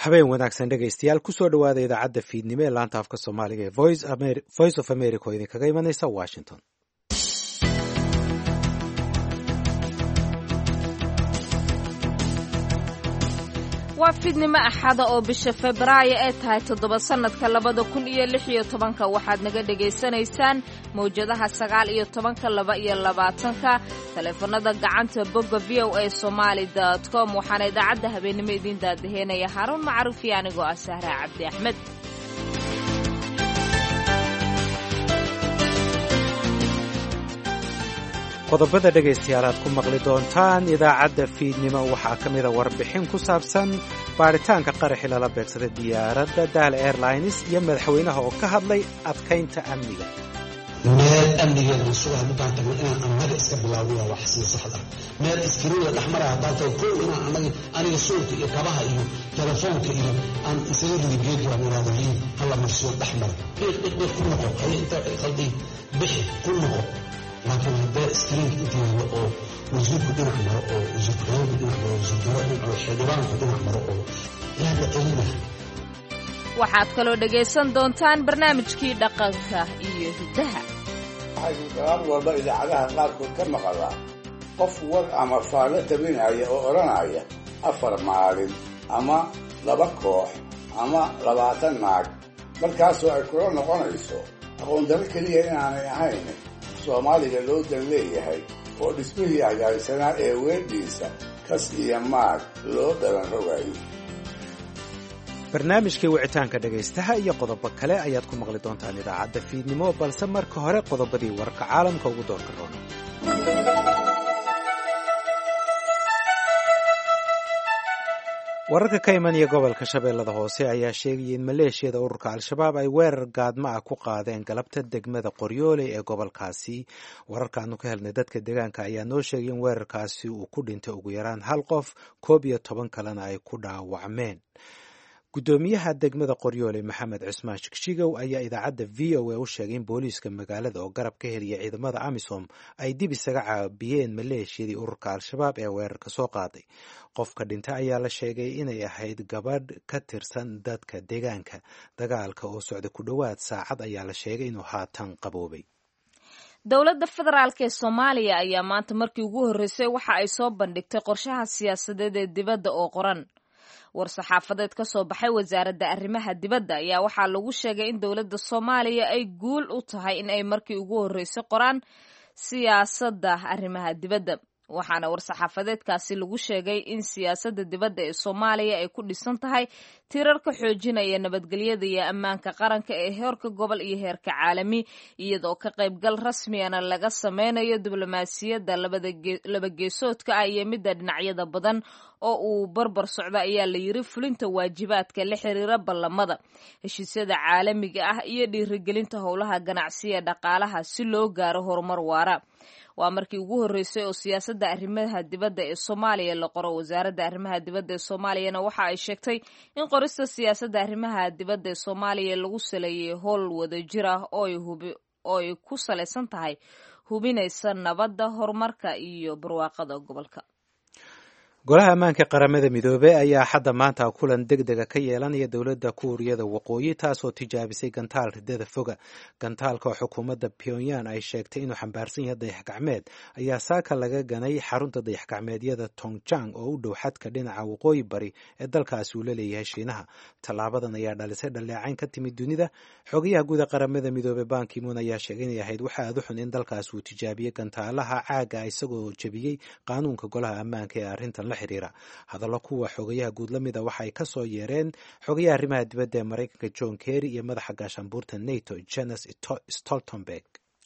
habeen wanaagsan dhegaystayaal kusoo dhowaada idaacadda fiidnimo ee laanta afka soomaaliga ee voice of america oo idinkaga imanaysa washington waa fiidnimo axada oo bisha febraayo ee tahay toddoba sannadka labada kun iyo lix iyo tobanka waxaad naga dhegaysanaysaan mawjadaha sagaal iyo tobanka laba iyo labaatanka taleefanada gacanta bogga v o a somaali dot com waxaana idaacadda habeennimo idiin daadaheynaya haaruun macruuf iyo anigoo ah sahra cabdi axmed qodobada dhegaystayaal aad ku maqli doontaan idaacadda fiidnimo waxaa ka mida warbixin ku saabsan baaritaanka qaraxi lala beegsaday diyaaradda dahl airlines iyo madaxweynaha oo ka hadlay adkaynta amniga meel amnigeeda la sugaha midaan tagno inaan annaga iska bilaawna wax sii saxda meel iskariinla dhexmara haddaan tago kow inaan annaga aniga suulka iyo kabaha iyo telefoonka iyo aan isaga ridi geedwaan iraado liin hala marsiyo dhexmara dhiiq dhiiq dhiiq ku noqo haye intaa qaldi bixi ku noqo laakiin haddee iskriinka inta yaalo oo wasiirku dhinac maro oo wasiir ku-xigeenku dhinac maro wasiir daro dhinac maro xildhibaanku dhinac maro oo yaa la celina waxaad kaloo dhegaysan doontaan barnaamijkii dhaqanka iyo hiddaha waxaynu gabaab walba idaacadaha qaarkood ka maqalaa qof war ama faallo tabinaya oo odhanaya afar maalin ama laba koox ama labaatan naag markaasoo ay kula noqonayso aqoondaro keliya inaanay ahayn soomaaliga loo dan leeyahay oo dhismihii hagaagsanaa ee weedhiisa kas iyo maag loo dhalan rogayo barnaamijkii wicitaanka dhegaystaha iyo qodobo kale ayaad ku maqli doontaan idaacadda fiidnimo balse marka hore qodobadii wararka caalamka ugu doorka roona wararka ka imanaya gobolka shabeellada hoose ayaa sheegaya in maleeshiyada ururka al-shabaab ay weerar gaadma ah ku qaadeen galabta degmada qoryooley ee gobolkaasi wararkaanu ka helnay dadka deegaanka ayaa noo sheegay in weerarkaasi uu ku dhintay ugu yaraan hal qof koob iyo toban kalena ay ku dhaawacmeen guddoomiyaha degmada qoryoole maxamed cismaan shigshigow ayaa idaacadda v o a u sheegay in booliiska magaalada oo garab ka heliya ciidamada amisom ay dib isaga caabiyeen maleeshiyadii ururka al-shabaab ee weerarka soo qaaday qofka dhinta ayaa la sheegay inay ahayd gabadh ka tirsan dadka deegaanka dagaalka oo socda ku dhowaad saacad ayaa la sheegay inuu haatan qaboobay dowladda federaalk ee soomaaliya ayaa maanta markii ugu horreysay waxa ay soo bandhigtay qorshaha siyaasadeed ee dibadda oo qoran war-saxaafadeed ka soo baxay wasaaradda arrimaha dibadda ayaa waxaa lagu sheegay in dowladda soomaaliya ay guul u tahay in ay markii ugu horreysay qoraan siyaasadda arrimaha dibadda waxaana war-saxaafadeedkaasi lagu sheegay in siyaasadda dibadda ee soomaaliya ay ku dhisan tahay tirarka xoojinaya nabadgelyada iyo ammaanka qaranka ee heerka gobol iyo heerka caalami iyadoo ka qaybgal rasmiyana laga sameynayo diblomaasiyadda laba geesoodka ah iyo midda dhinacyada badan oo uu barbar socdo ayaa la yiri fulinta waajibaadka la xiriira ballamada heshiisyada caalamiga ah iyo dhiirigelinta howlaha ganacsiya dhaqaalaha si loo gaaro horumar waara waa markii ugu horreysay oo siyaasadda arrimaha dibadda ee soomaaliya la qoro wasaaradda arrimaha dibadda ee soomaaliyana waxa ay sheegtay in qorista siyaasadda arrimaha dibadda ee soomaaliya lagu saleeyay howl wadajir ah oo ay ku salaysan tahay hubinaysa nabadda horumarka iyo barwaaqada gobolka golaha ammaanka qaramada midoobey ayaa xadda maanta kulan deg dega ka yeelanaya dowladda kuuriyada waqooyi taasoo tijaabisay gantaal ridada foga gantaalka oo xukuumadda pyongyang ay sheegtay inuu xambaarsan yahay dayax gacmeed ayaa saaka laga ganay xarunta dayax gacmeedyada tongjang oo u dhow xadka dhinaca waqooyi bari ee dalkaasi uu la leeyahay shiinaha tallaabadan ayaa dhalisay dhaleecayn ka timid dunida xogayaha guuda qaramada midoobey bankimoon ayaa sheegay inay ahayd waxa aad u xun in dalkaasi uu tijaabiyey gantaalaha caaga isagoo jebiyey qaanuunka golaha ammaanka ee arrintan xiriira hadallo kuwa xogayaha guud la mida waxa ay ka soo yeereen xogayaha arrimaha dibadda ee maraykanka john kerry iyo madaxa gaashaanbuurta nato janes stoltenberg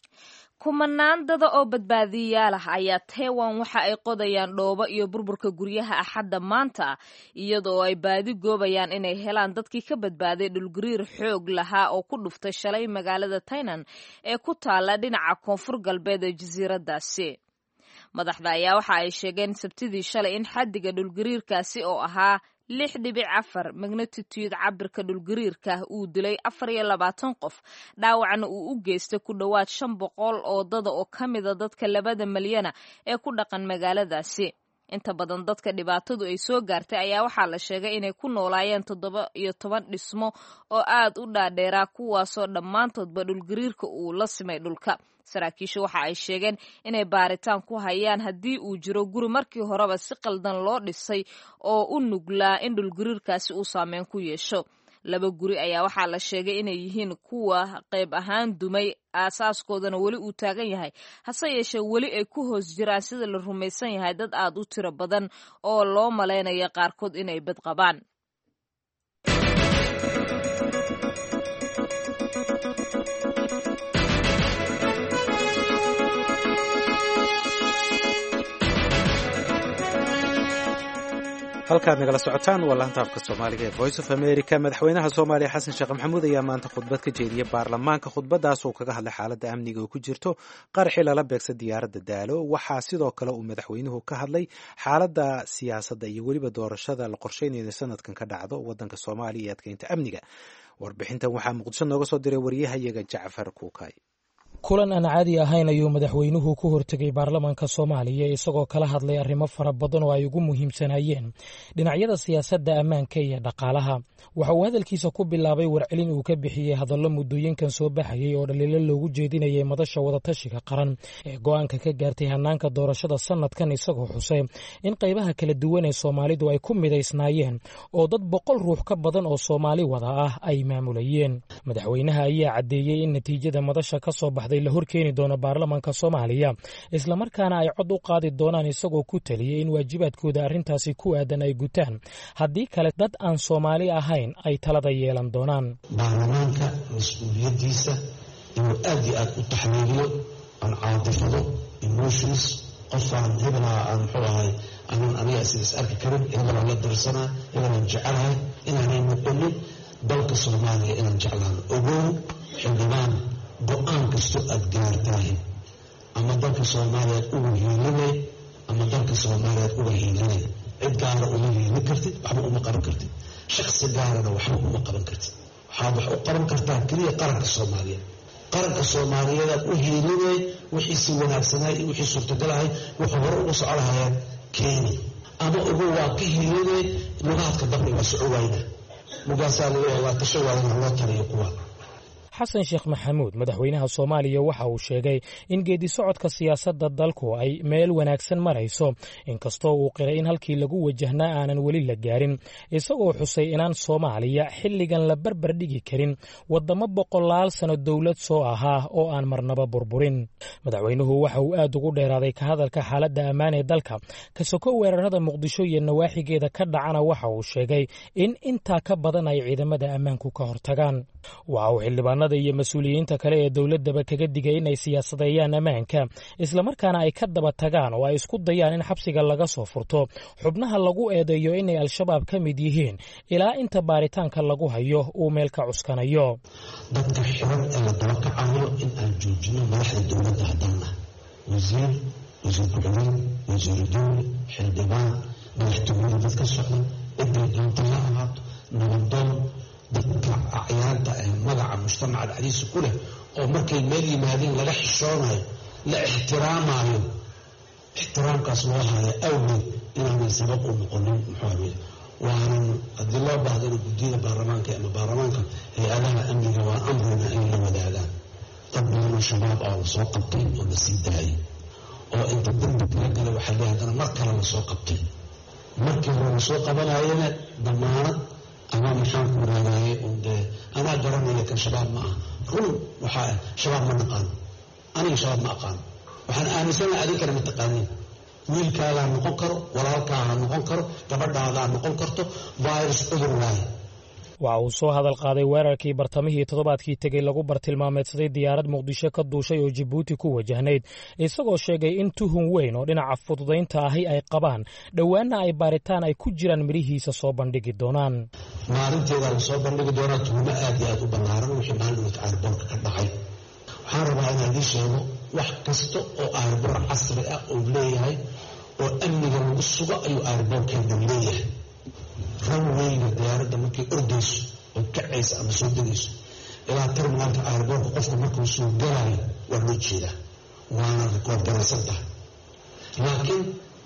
kumanaan dada oo badbaadiyayaal ah ayaa taiwan waxa ay qodayaan dhoobo iyo burburka guryaha axadda maanta iyadoo ay baadi goobayaan inay helaan dadkii ka badbaaday dhulgariir xoog lahaa oo ku dhuftay shalay magaalada tainan ee ku taala dhinaca koonfur galbeed ee jasiiradaasi madaxda ayaa waxa ay sheegeen sabtidii shalay in xaddiga dhulgariirkaasi oo ahaa lix dhibic afar magnatitude cabirka dhulgariirka uu dilay afar iyo labaatan qof dhaawacna uu u geystay ku dhowaad shan boqol oo dada oo ka mida dadka labada milyana ee ku dhaqan magaaladaasi inta badan dadka dhibaatadu ay soo gaartay ayaa waxaa la sheegay inay ku noolaayeen toddoba iyo toban dhismo oo aad u dhaadheeraa kuwaasoo dhammaantoodba dhulgariirka uu la simay dhulka saraakiishu waxa ay sheegeen inay baaritaan ku hayaan haddii uu jiro guri markii horeba si qaldan loo dhisay oo u nuglaa in dhulgariirkaasi uu saameyn ku yeesho laba guri ayaa waxaa la sheegay inay yihiin kuwa qayb ahaan dumay aasaaskoodana weli uu taagan yahay hase yeeshee weli ay ku hoos jiraan sida la rumaysan yahay dad aad u tiro badan oo loo malaynaya qaarkood inay bad qabaan halkaad nagala socotaan waa laanta afka soomaaliga ee voice of america madaxweynaha soomaaliya xasan sheekh maxamuud ayaa maanta khudbad ka jeediyey baarlamaanka khudbadaas uu kaga hadlay xaaladda amniga oo ku jirto qaraxii lala beegsa diyaaradda daalo waxaa sidoo kale uu madaxweynuhu ka hadlay xaaladda siyaasadda iyo weliba doorashada la qorsheynayo sanadkan ka dhacdo wadanka soomaaliya iyo adkeynta amniga warbixintan waxaa muqdisho nooga soo diray waryahayaga jacfar kuukay kulan aan caadi ahayn ayuu madaxweynuhu ku hortegay baarlamaanka soomaaliya isagoo kala hadlay arrimo fara badan oo ay ugu muhiimsanayeen dhinacyada siyaasadda ammaanka iyo dhaqaalaha waxa uu hadalkiisa ku bilaabay warcelin uu ka bixiyey hadallo muddooyinkan soo baxayay oo dhaliilo loogu jeedinayay madasha wadatashiga qaran ee go'aanka ka gaartay hannaanka doorashada sannadkan isagoo xusay in qaybaha kala duwan ee soomaalidu ay ku midaysnaayeen oo dad boqol ruux ka badan oo soomaali wada ah ay maamulayeen madaxweynaha ayaa caddeeyey in natiijada madasha ka soo baxday la horkeeni doono baarlamaanka soomaaliya islamarkaana ay cod u qaadi doonaan isagoo ku taliyey in waajibaadkooda arrintaasi ku aadan ay gutaan haddii kale dad aan soomaali ahayn ay talada yeelan doonaan baarlamaanka mas-uuliyaddiisa inuu aad iyo aad u taxliiliyo aan caadifado emotions qofaan hebelaa aan muxuu ahay aanan aniga sidaas arki karin hebelaan la darsanaa hebelaan jecelahay inaanay noqonin dalka soomaaliya inaan jeclaano ogow xildhibaan go-aan kastoo aad gaartahay ama dalka soomaaliyaad uga hiilinay ama dalka soomaaliyaad uga hiilinay cid gaara uma hiilin kartid waxba uma qaban kartid shaksi gaarana waxba uma qaban kartid waxaad wax u qaban kartaa keliya qaranka soomaaliyeed qaranka soomaaliyeedaad u hiilinay wixiisi wanaagsanay iyo wixii suurtagalahay wuxuu hore uga soco lahayeen keeni ama ugu waa ka hiilinay lugaadka dabri waa soco wayna mugaasaa laga waa tasho waayana loo taliyo kuwa xasan sheekh maxamuud madaxweynaha soomaaliya waxa uu sheegay in geedi socodka siyaasadda dalku ay meel wanaagsan marayso inkastoo uu qiray in halkii lagu wajahnaa aanan weli la gaarin isagoo xusay inaan soomaaliya xilligan la barbar dhigi karin waddamo boqolaal sano dowlad soo ahaa oo aan marnaba burburin madaxweynuhu waxa uu aad ugu dheeraaday ka hadalka xaaladda ammaan ee dalka ka soko weerarada muqdisho iyo nawaaxigeeda ka dhacana waxa uu sheegay in intaa ka badan ay ciidamada ammaanku ka hortagaan waxa uu xildhibaanada iyo mas-uuliyiinta kale ee dowladdaba kaga digay inay siyaasadeeyaan ammaanka islamarkaana ay ka daba tagaan oo ay isku dayaan in xabsiga laga soo furto xubnaha lagu eedeeyo inay al-shabaab ka mid yihiin ilaa inta baaritaanka lagu hayo uu meel ka cuskanayo dadka xiran ee la daba kacayo in aan joojino madaxda dowladda haddana wasiir wasiir ku-xigeen wasiiru dowli xildhibaan madaxtooyada dad ka socda ciday doonta ha ahaato nabadoon dadka acyaanta ee magaca mujtamaca dhexdiisa ku leh oo markay meel yimaadeen laga xishoonayo la ixtiraamayo ixtiraamkaas loo haayo awgeed inaanay sabab u noqonin muxuu waanan haddii loo baahdana guddiyada baarlamaanka ama baarlamaanka hay-adaha amniga waa amrina in la wadaagaan dad badanoo shabaab ah lasoo qabtay oo la sii daayay oo inta dambi kala galay waxaa le haddana mar kale lasoo qabtay markii hore lasoo qabanayana damaanad ama maxaan ku raadaaye un dee anaa garanaya kan shabaab ma aha run waxaa ah shabaab ma naqaano aniga shabaab ma aqaano waxaan aaminsanaha adin kale ma taqaaniin wiilkaagaa noqon karo walaalkaaha noqon karo gabadhaadaa noqon karto virus cudur waaye waxa uu soo hadal qaaday weerarkii bartamihii toddobaadkii tegey lagu bartilmaameedsaday diyaarad muqdisho ka duushay oo jibuuti ku wajahnayd isagoo sheegay in tuhun weyn oo dhinaca fududaynta ahi ay qabaan dhowaana ay baaritaan ay ku jiraan midhihiisa soo bandhigi doonaan maalinteedaa la soo bandhigi doonaa tuhumo aad iyo aad u ballaaran wixii maalinka aarboorka ka dhacay waxaan rabaa inaan ii sheego wax kasta oo aarboor casri ah uu leeyahay oo amniga lagu sugo ayuu aarboorkeena leeyahay ranweyga diyaaradda markay ordayso oo kacaysa ama soo degayso ilaa terminaalka aarboorka qofka markuu soo galayo waa loo jeedaa waana rikood garaysan tahay laakiin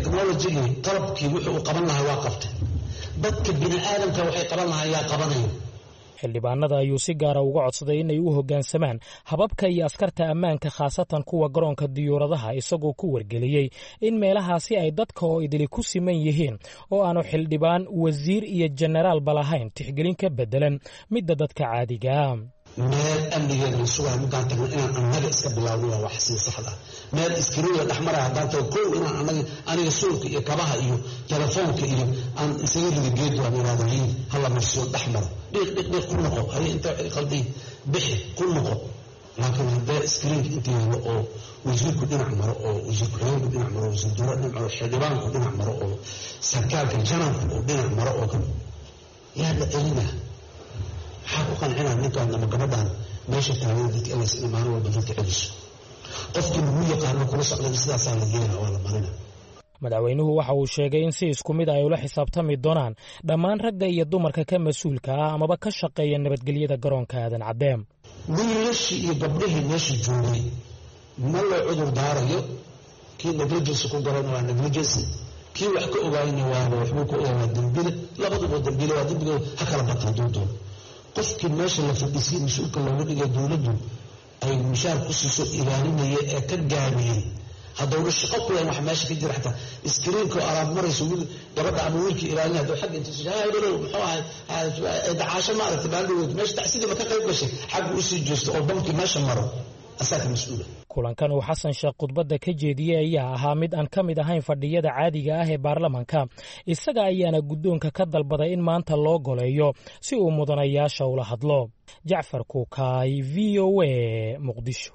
technologigii qalabkii wuxuu uu qaban lahaa waa qabtay dadka bini aadamka waxay qaban lahaa yaa qabanayo xildhibaanada ayuu si gaara uga codsaday inay u hoggaansamaan hababka iyo askarta ammaanka khaasatan kuwa garoonka diyuuradaha isagoo ku wargeliyey in meelahaasi ay dadka oo idili ku siman yihiin oo aanu xildhibaan wasiir iyo jenaraalba lahayn tixgelin ka beddelan midda dadka caadigaa meel amnigeeda la sugayo markaan tagno inaan annaga iska bilaawno waa wax sii saxda meel iskariya dhex maraya haddaan tago kow inaan anaga aniga suulka iyo kabaha iyo telefoonka iyo aan isaga rida geed waan irahda hiin hala marsiyo dhex maro dhiiq dhiiq dhiiq ku noqo hay inta qaldi bixi ku noqo laakiin haddee iskariinka inta yaalo oo wasiirku dhinac maro oo wasiir ku-xigeenku dhinac maro wasiir dowla dhinac maro xildhibaanku dhinac maro oo sarkaalka janabku uu dhinac maro oo kan yaa la celinaa maxaa ku qancinaa ninkaan ama gabadhaan meesha taagada dadka inays ina maalin walba dadka celiso qofkii lagu yaqaano kula socda sidaasaa la geena waa la marina madaxweynuhu waxa uu sheegay in si isku mid ay ula xisaabtami doonaan dhammaan ragga iyo dumarka ka mas-uulka ah amaba ka shaqeeya nabadgelyada garoonka aadan caddeem wiilashii iyo gabdhihii meesha joogay ma loo cudur daarayo kii negligence ku garana waa negligence kii wax ka ogaayna waaba waxbuu ka ogaa waa dembile labaduba dembile waa dembigooda ha kala bataan doontoona qofkii meesha la fadhiisay mas-uulka looga dhigay dowladdu ay mushaar ku siiso ilaalinaya ee ka gaabiyey haddowna shaqo ku yahan wax meesha ka jira xataa iskriinka oo alaab marayso wiil gabadha ama wiilkii ilaalina hadduu xagga inta dhalow muxuu ahay dacaasho maaragtay baaldhawood meesha tacsidiiba ka qayb gashay xagga usii jeesto oo bamkii meesha maro asaaka mas-uula kulankan uu xasan sheekh khudbadda ka jeediyey ayaa ahaa mid aan ka mid ahayn fadhiyada caadiga ah ee baarlamanka isaga ayaana guddoonka ka dalbaday in maanta loo goleeyo si uu mudanayaasha ula hadlo jacfar kuukaay v o a muqdisho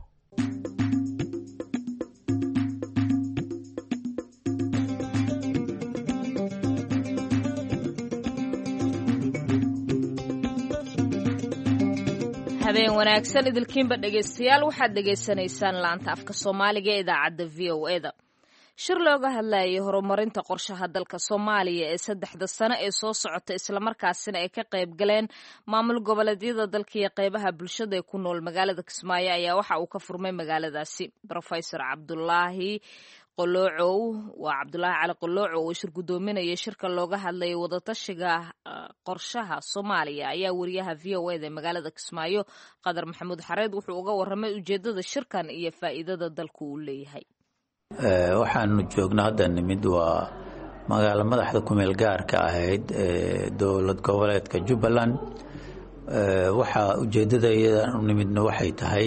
habeen wanaagsan idilkiinba dhegaystayaal waxaad dhegaysanaysaan laanta afka soomaaliga ee idaacadda v o eda shir looga hadlayay horumarinta qorshaha dalka soomaaliya ee saddexda sano ee soo socota islamarkaasina ay ka qayb galeen maamul goboleedyada dalka iyo qeybaha bulshada ee ku nool magaalada kismaayo ayaa waxa uu ka furmay magaaladaasi rofesor cabdulaahi qoloocow waa cabdulaahi cali qolooco oo shir guddoominaya shirka looga hadlayay wadatashiga qorshaha soomaaliya ayaa wariyaha v o eda ee magaalada kismaayo qadar maxamuud xareed wuxuu uga waramay ujeedada shirkan iyo faa'iidada dalku uu leeyahay waxaanu joogna hadda nimid waa magaalo madaxda kumeel gaarka ahayd ee dowlad goboleedka jubbaland waxaa ujeedada iyadan u nimidna waxay tahay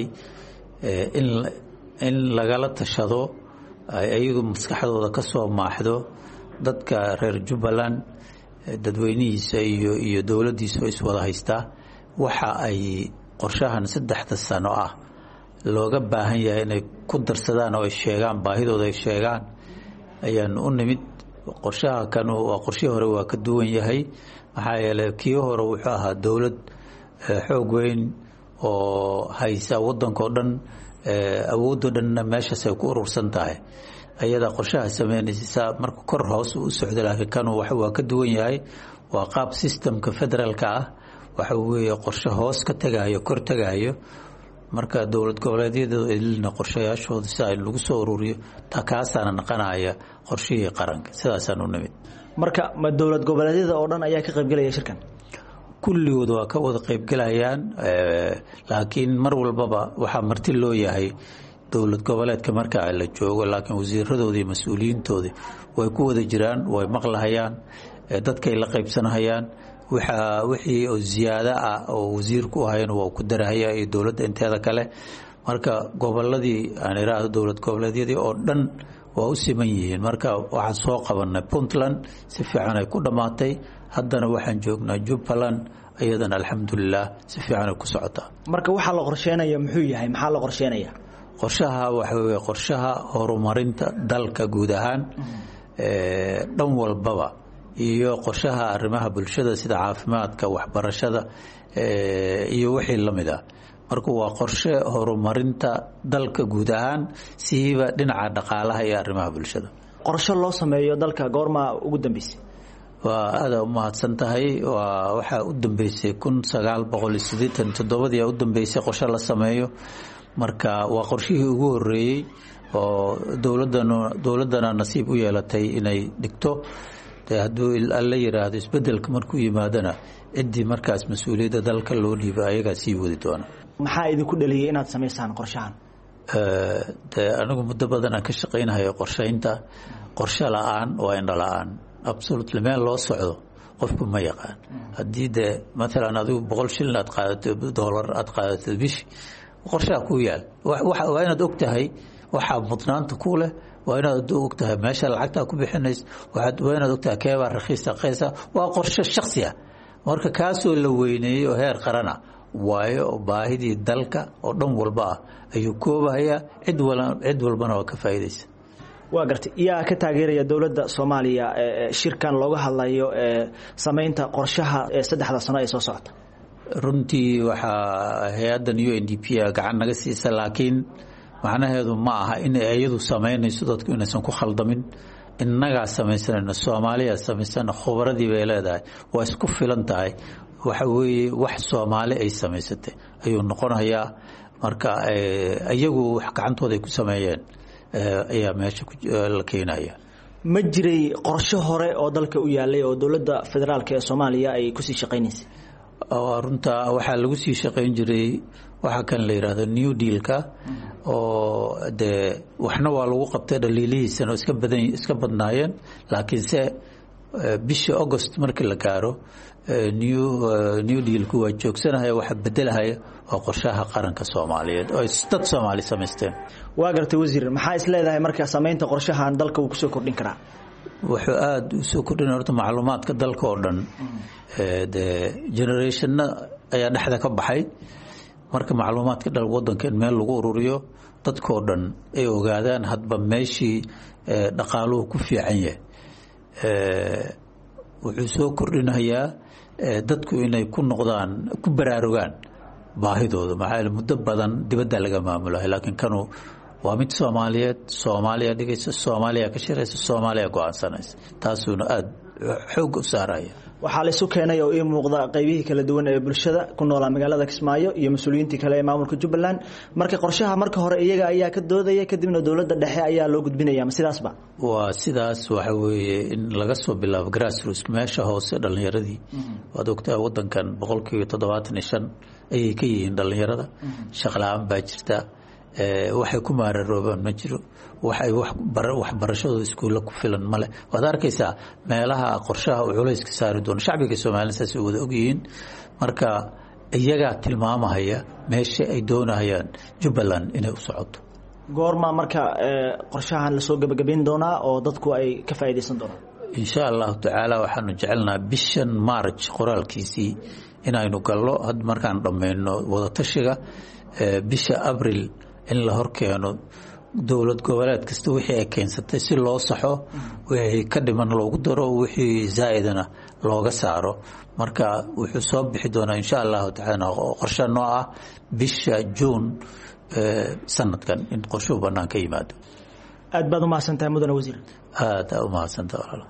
in lagala tashado ayagu maskaxdooda ka soo maaxdo dadka reer jubbaland dadweynihiisa iyo iyo dowladdiisa oo iswada haystaa waxa ay qorshahan saddexda sano ah looga baahan yahay inay ku darsadaan oo ay sheegaan baahidooda ay sheegaan ayaan u nimid qorshaha kan waa qorshihii hore waa ka duwan yahay maxaa yeeley kii hore wuxuu ahaa dowlad xoog weyn oo haysa waddankao dhan awoodoo dhanna meeshaas ay ku urursan tahay ayadaa qorshaha sameynaysa marka kor hoos u socda laakiin kan waa ka duwan yahay waa qaab systemka federaalka ah waxa weeye qorshe hoos ka tagayo kor tagayo marka dowlad goboleedyada ilina qorshayaashooda si ay lagu soo ururiyo kaasaana naqanaya qorshihii qaranka sidaasaan u nimid marka ma dowlad goboleedyada oo dhan ayaa ka qaybgelaya shirkan kulligood waa ka wada qaybgelayaan laakiin mar walbaba waxaa marti loo yahay dowlad goboleedka marka la joogo laakiin wasiiradoodii iyo mas-uuliyiintoodii way ku wada jiraan way maqlahayaan dadkay la qaybsanahayaan wixii oo ziyaado ah oo wasiirku ahayn waa ku darahaya iyo dowladda inteeda kale marka goboladii aan iraahdo dowlad goboleedyadii oo dhan waa u siman yihiin marka waxaan soo qabanay puntland si fiican ay ku dhammaatay haddana waxaan joognaa jubbaland iyadana alxamdulilah si fiican ay ku socotaa marka waxaa la qorsheynaya muxuu yahay maxaa la qorsheynaya qorshaha waxa weye qorshaha horumarinta dalka guud ahaan dhan walbaba iyo qorshaha arrimaha bulshada sida caafimaadka waxbarashada iyo wixii la mid ah marka waa qorshe horumarinta dalka guud ahaan siiba dhinaca dhaqaalaha iyo arrimaha bulshada qorshe loo sameeyo dalka goormaa ugu dambeysay waa aada u mahadsan tahay waa waxaa u dambeysay kun sagaal boqol iyo siddeetan toddobadii u dambeysay qorshe la sameeyo marka waa qorshihii ugu horeeyey oo dowladana dowladdana nasiib u yeelatay inay dhigto de hadduu alla yiraahdo isbedelka markuu yimaadana ciddii markaas mas-uuliyadda dalka loo dhiiba ayagaa sii wadi doona maxaa idinku dhaliyay inaad samaysaan qorshahan de anigu muddo badan aan ka shaqaynahayo qorshaynta qorshe la-aan waa indho la-aan absolutely meel loo socdo qofku ma yaqaan haddii de maalan adigu boqol shilin aad qaadato doolar aad qaadato bishi qorshaha kuu yaal waa inaad og tahay waxaa mudnaanta ku leh waa inaad og tahay meesha lacagtaa ku bixinays waa inaad og tahay keebaa rakhiista qaysa waa qorshe shaksi ah marka kaasoo la weyneeyey oo heer qarana waayo oo baahidii dalka oo dhan walba ah ayuu koobahayaa cid cid walbana waa ka faa'iidaysa waa gartay yaa ka taageeraya dowladda soomaaliya shirkan looga hadlayo samaynta qorshaha saddexda sano ee soo socota runtii waxaa hay-addan u n d p a gacan naga siisa laakiin macnaheedu ma aha inay iyadu samaynayso dadku inaysan ku khaldamin innagaa samaysanayno soomaaliya samaysana khubaradii bay leedahay waa isku filan tahay waxa weeye wax soomaali ay samaysatay ayuu noqonayaa marka iyagu wax gacantooda ay ku sameeyeen ayaa meesha la keenaya ma jiray qorshe hore oo dalka u yaalay oo dowladda federaalk ee soomaaliya ay kusii shaqaynaysay runta waxaa lagu sii shaqayn jiray waxaa kan la yidhaahdo new dealka oo dee waxna waa lagu qabtay dhaliilihiisana oo iska badan iska badnaayeen laakiinse bishii august markii la gaaro new new dealku waa joogsanahaya waxa bedelahaya waa qorshaha qaranka soomaaliyeed oo dad soomaali samaysteen waa gartay wasiir maxaa is leedahay marka samaynta qorshahan dalka uu kusoo kordhin karaa wuxuu aada usoo kordhinaya horta macluumaadka dalka oo dhan dee generationna ayaa dhexda ka baxay marka macluumaadka dal wadanka in meel lagu ururiyo dadkoo dhan ay ogaadaan hadba meeshii dhaqaaluhu ku fiican yahay wuxuu soo kordhinayaa dadku inay ku noqdaan ku baraarugaan baahidooda maxaa muddo badan dibadda laga maamulahay laakiin kanu waa mid soomaaliyeed soomaaliya dhigaysa soomaaliya ka shiraysa soomaaliya go-aansanaysa taasuuna aada xoog u saaraya waxaa laysu keenay oo ii muuqda qaybihii kala duwan ee bulshada ku noolaa magaalada kismaayo iyo mas-uuliyiintii kale ee maamulka jubbaland marka qorshaha marka hore iyaga ayaa ka doodaya kadibna dowladda dhexe ayaa loo gudbinaya ma sidaasba waa sidaas waxa weeye in laga soo bilaabo grassroots meesha hoose dhallinyaradii waad ogtahay wadankan boqolkiiba toddobaatan iyo shan ayay ka yihiin dhallinyarada shaqla-aan baa jirta waxay ku maararoobaan ma jiro waxay waxbarashadooda iskuulla ku filan male waad arkaysaa meelaha qorshaha uu culayska saari doono shacbiga soomaalida saasay wada ogyihiin marka iyagaa tilmaamahaya meesha ay doonahayaan jubbaland inay u socoto goorma marka qorshahan lasoo gebagabayn doonaa oo dadku ay ka faa'iidaysan doonaan insha allahu tacaala waxaanu jecelnaha bishan marj qoraalkiisii inaynu gallo had markaan dhammayno wadatashiga bisha abril in la horkeeno dowlad goboleed kasta wixii ay keensatay si loo saxo wixii ka dhiman loogu daro wixii zaa'idana looga saaro marka wuxuu soo bixi doonaa insha allahu tacaala qorshe noo ah bisha juun sanadkan in qorshuhu bannaan ka yimaado aad baad umahadsantahay mudane wasiir aada umahadsantaha walaalo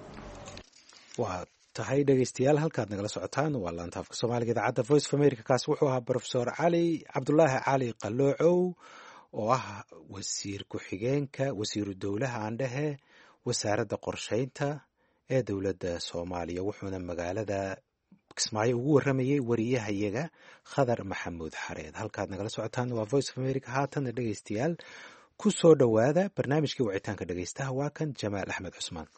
waa tahay dhegeystayaal halkaad nagala socotaan waa laanta afka soomaaliga idaacadda voice of america kaas wuxuu ahaa profesor cali cabdulaahi cali qaloocow oo ah wasiir ku-xigeenka wasiiru dowlaha aandhehe wasaaradda qorsheynta ee dowladda soomaaliya wuxuuna magaalada kismaayo ugu waramayay wariyahayaga khadar maxamuud xareed halkaad nagala socotaan waa voice of america haatana dhegeystayaal ku soo dhowaada barnaamijkii wicitaanka dhegeystaha waa kan jamaal axmed cusmaan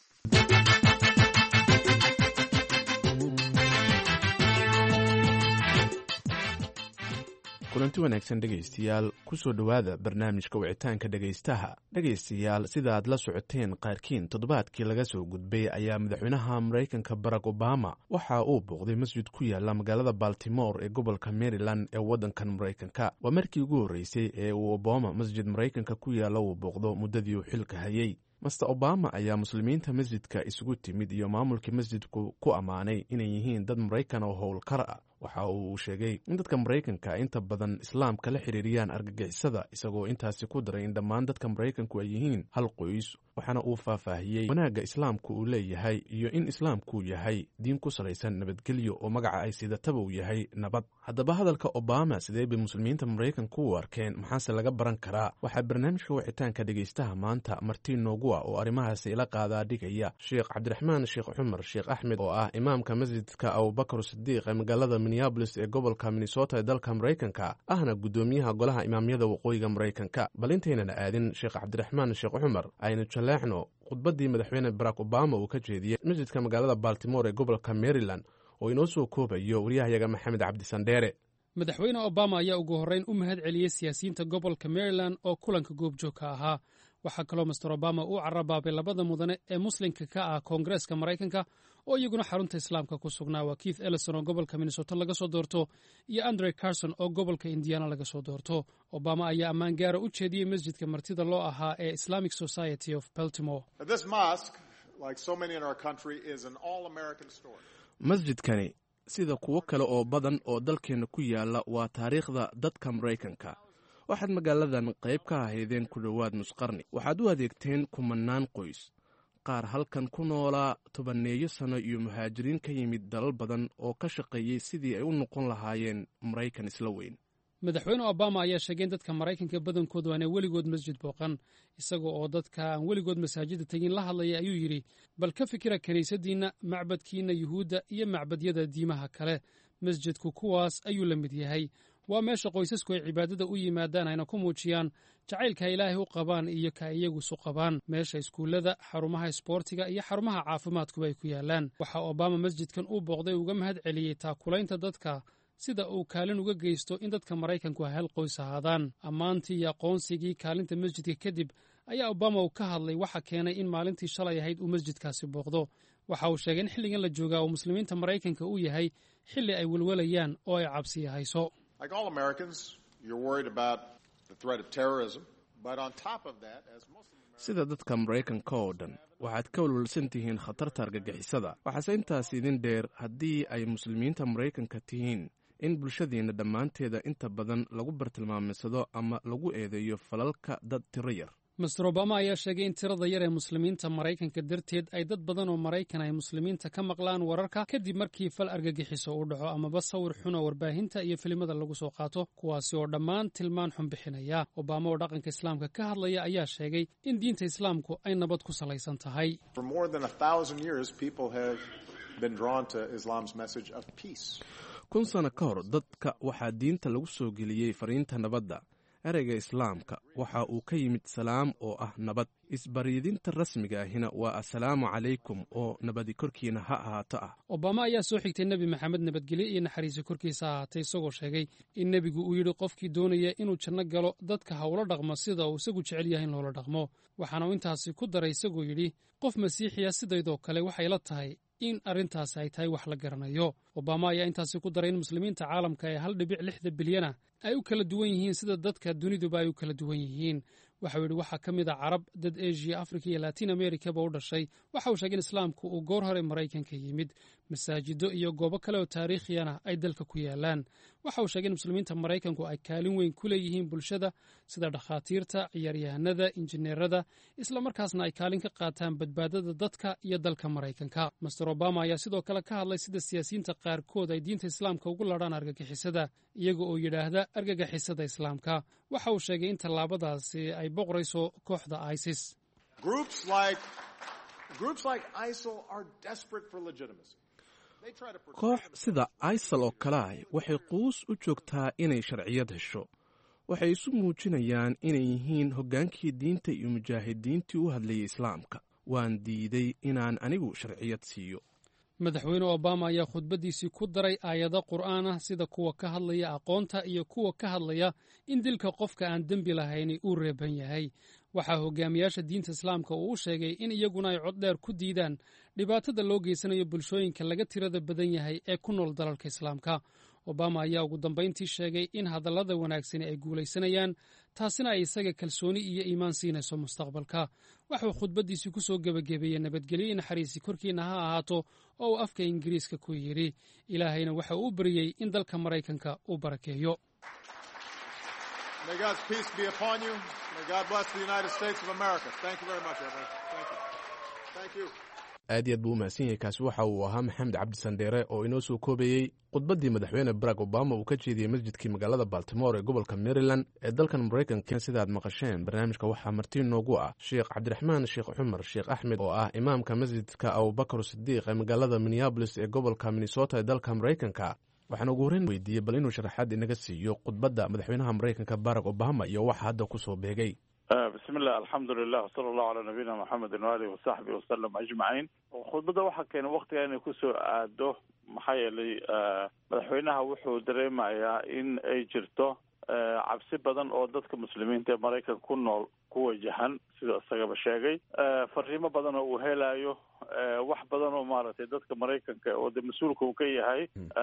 kulanti wanaagsan dhegaystayaal kusoo dhowaada barnaamijka wicitaanka dhegaystaha dhegaystayaal sidaaad la socoteen qaarkiin toddobaadkii laga soo gudbay ayaa madaxweynaha maraykanka barack obama waxa uu booqday masjid ku yaala magaalada baltimore ee gobolka maryland ee waddankan maraykanka waa markii ugu horreysay ee uu obama masjid maraykanka ku yaala uu booqdo muddadii uu xilka hayay master obama ayaa muslimiinta masjidka isugu timid iyo maamulkii masjidku ku ammaanay inay yihiin dad maraykan oo howlkar ah waxa uu sheegay in dadka maraykanka inta badan islaamka la xiriiriyaan argagixisada isagoo intaasi ku daray in dhammaan dadka maraykanku ay yihiin hal qoys waxaana uu faahfaahiyey wanaagga islaamku uu leeyahay iyo in islaamku yahay diin ku salaysan nabadgelyo oo magaca ay sidataba uu yahay nabad haddaba hadalka obama sidee bay muslimiinta maraykanku u arkeen maxaase laga baran karaa waxaa barnaamijka wicitaanka dhegaystaha maanta marti noogu ah oo arrimahaasi ila qaadaa dhigaya sheekh cabdiraxmaan sheekh cumar sheekh axmed oo ah imaamka masjidka abubakar sidiiq ee magaalada minneabolis ee gobolka minnesota ee dalka maraykanka ahna guddoomiyaha golaha imaamyada waqooyiga maraykanka bal intaynan aadin sheekh cabdiraxmaan sheekh cumar aynu jaleexno khudbaddii madaxweyne barack obama uu ka jeediyey masjidka magaalada baltimore ee gobolka maryland oo inoo soo koobayo waryahayaga maxamed cabdisandheere madaxweyne obama ayaa ugu horreyn u mahad celiyey siyaasiyiinta gobolka maryland oo kulanka goobjoogka ahaa waxaa kaloo master obama uu carabaabay labada mudane ee muslimka ka ah koongareeska maraykanka oo iyaguna xarunta islaamka ku sugnaa waa keith ellison oo gobolka minnesota laga soo doorto iyo andre carson oo gobolka indiana laga soo doorto obama ayaa ammaan gaara u jeediyey masjidka martida loo ahaa ee islamic society of baltimore masjidkani sida kuwo kale oo badan oo dalkeenna ku yaala waa taariikhda dadka maraykanka waxaad magaaladan qayb ka ahaydeen ku dhowaad nusqarni waxaad u adeegteen kumanaan qoys qaar halkan ku noolaa tobanneeyo sanno iyo muhaajiriin ka yimid dalal badan oo ka shaqeeyey sidii ay u noqon lahaayeen maraykan isla weyn madaxweyne obama ayaa sheegay in dadka maraykanka badankoodu aanay weligood masjid booqan isaga oo dadka aan weligood masaajidda tegin la hadlaya ayuu yidhi bal ka fikira kiniisaddiinna macbadkiinna yuhuudda iyo macbadyada diimaha kale masjidku kuwaas ayuu la mid yahay waa meesha qoysasku ay cibaadada u yimaadaan ayna ku muujiyaan jacaylka ay ilaahay u qabaan iyo ka iyagu isu qabaan meesha iskuullada xarumaha isboortiga iyo xarumaha caafimaadkuba ay ku yaalaan waxaa obama masjidkan uu booqday uga mahad celiyey taakulaynta dadka sida uu kaalin uga geysto in dadka maraykanku ay hal qoys ahaadaan ammaantii iyo aqoonsigii kaalinta masjidka kadib ayaa obama uu ka hadlay waxa keenay in maalintii shalay ahayd uu masjidkaasi booqdo waxa uu sheegay in xilligan la joogaa uu muslimiinta maraykanka uu yahay xilli ay welwalayaan oo ay cabsiya hayso sida dadka maraykanka oo dhan waxaad ka walwalsan tihiin khatarta argagixisada waxaase intaas idin dheer haddii ay muslimiinta maraykanka tihiin in bulshadeenna dhammaanteeda inta badan lagu bartilmaamaysado ama lagu eedeeyo falalka dad tiro yar master obama ayaa sheegay in tirada yar ee muslimiinta maraykanka darteed ay dad badan oo maraykan ay muslimiinta ka maqlaan wararka kadib markii fal argagixiso uu dhaco amaba sawir xun oo warbaahinta iyo filimada lagu soo qaato kuwaasi oo dhammaan tilmaan xun bixinaya obama oo dhaqanka islaamka ka hadlaya ayaa sheegay in diinta islaamku ay nabad ku salaysan tahay kun sano ka hor dadka waxaa diinta lagu soo geliyey fariinta nabadda ereyga islaamka waxa uu ka yimid salaam oo ah nabad isbaryidinta rasmiga ahina waa assalaamu calaykum oo nabadi korkiina ha ahaato ah obama ayaa soo xigtay nebi maxamed nabadgelyo iyo naxariisi korkiisa ahaatay isagoo sheegay in nebigu uu yidhi qofkii doonaya inuu janno galo dadka ha ula dhaqmo sida uu isagu jecel yahay in loola dhaqmo waxaana uu intaasi ku daray isagoo yidhi qof masiixiya sidaydoo kale waxay la tahay in arrintaasi ay tahay wax la garanayo obama ayaa intaasi ku daray in muslimiinta caalamka ee hal dhibic lixda bilyana ay u kala duwan yihiin sida dadka duniduba ay u kala duwan yihiin waxau yidhi waxaa ka mid a carab dad eshiya afrika iyo latin amerikaba u dhashay waxa uu sheegay in islaamku uu goor hore maraykanka yimid masaajido iyo goobo kale oo taariikhiyana ay dalka ku yaalaan waxa uu sheegay in muslimiinta maraykanku ay kaalin weyn ku leeyihiin bulshada sida dhakhaatiirta ciyaaryahanada injineerada islamarkaasna ay kaalin ka qaataan badbaadada dadka iyo dalka maraykanka master obama ayaa sidoo kale ka hadlay sida siyaasiyiinta qaarkood ay diinta islaamka ugu ladhaan argagixisada iyaga oo yidhaahda argagixisada islaamka waxa uu sheegay in tallaabadaasi ay boqorayso kooxda isis koox sida isal oo kale ah waxay quus u joogtaa inay sharciyad hesho waxay isu muujinayaan inay yihiin hoggaankii diinta iyo mujaahidiintii u hadlayay islaamka waan diiday inaan anigu sharciyad siiyo madaxweyne obama ayaa khudbaddiisii ku daray aayado qur'aan ah sida kuwa ka hadlaya aqoonta iyo kuwa ka hadlaya in dilka qofka aan dembi lahayni uu reeban yahay waxaa hogaamiyaasha diinta islaamka uu u sheegay in iyaguna ay cod dheer ku diidaan dhibaatada loo geysanayo bulshooyinka laga tirada badan yahay ee ku nool dalalka islaamka obama ayaa ugu dambayntii sheegay in hadallada wanaagsani ay guulaysanayaan taasina ay isaga kalsooni iyo iimaan siinayso mustaqbalka waxuu khudbaddiisii ku soo gebagabeeyey nabadgelyo naxariisi korkiinna ha ahaato oo uu afka ingiriiska ku yidhi ilaahayna waxa uu u baryey in dalka maraykanka uu barakeeyo aad iyo aad buu u mahadsan yahay kaasi waxa uu ahaa maxamed cabdi sandheere oo inoo soo koobayey khudbaddii madaxweyne barack obama uu ka jeediyey masjidkii magaalada baltimore ee gobolka maryland ee dalkan maraykanka sidaad maqasheen barnaamijka waxaa marti noogu ah sheekh cabdiraxmaan sheekh cumar sheekh axmed oo ah imaamka masjidka abubakar sidiiq ee magaalada minneabolis ee gobolka minnesota ee dalka maraykanka waxaan ugu horreyn weydiiyey bal inuu sharaxaad inaga siiyo khudbadda madaxweynaha maraykanka barack obama iyo waxa hadda ku soo beegay bismi llah alxamdulilah wsala allahu calaa nabiyina maxamedin waalihi wasaxbihi wasalam ajmaciin khudbadda waxaa keenay waktiga inay kusoo aado maxaa yeelay madaxweynaha wuxuu dareemayaa in ay jirto cabsi badan oo dadka muslimiinta ee maraykanka ku nool ku wajahan sida isagaba sheegay fariimo badan oo uu helayo wax badan oo maaragtay dadka maraykanka oo de mas-uulka uu ka yahay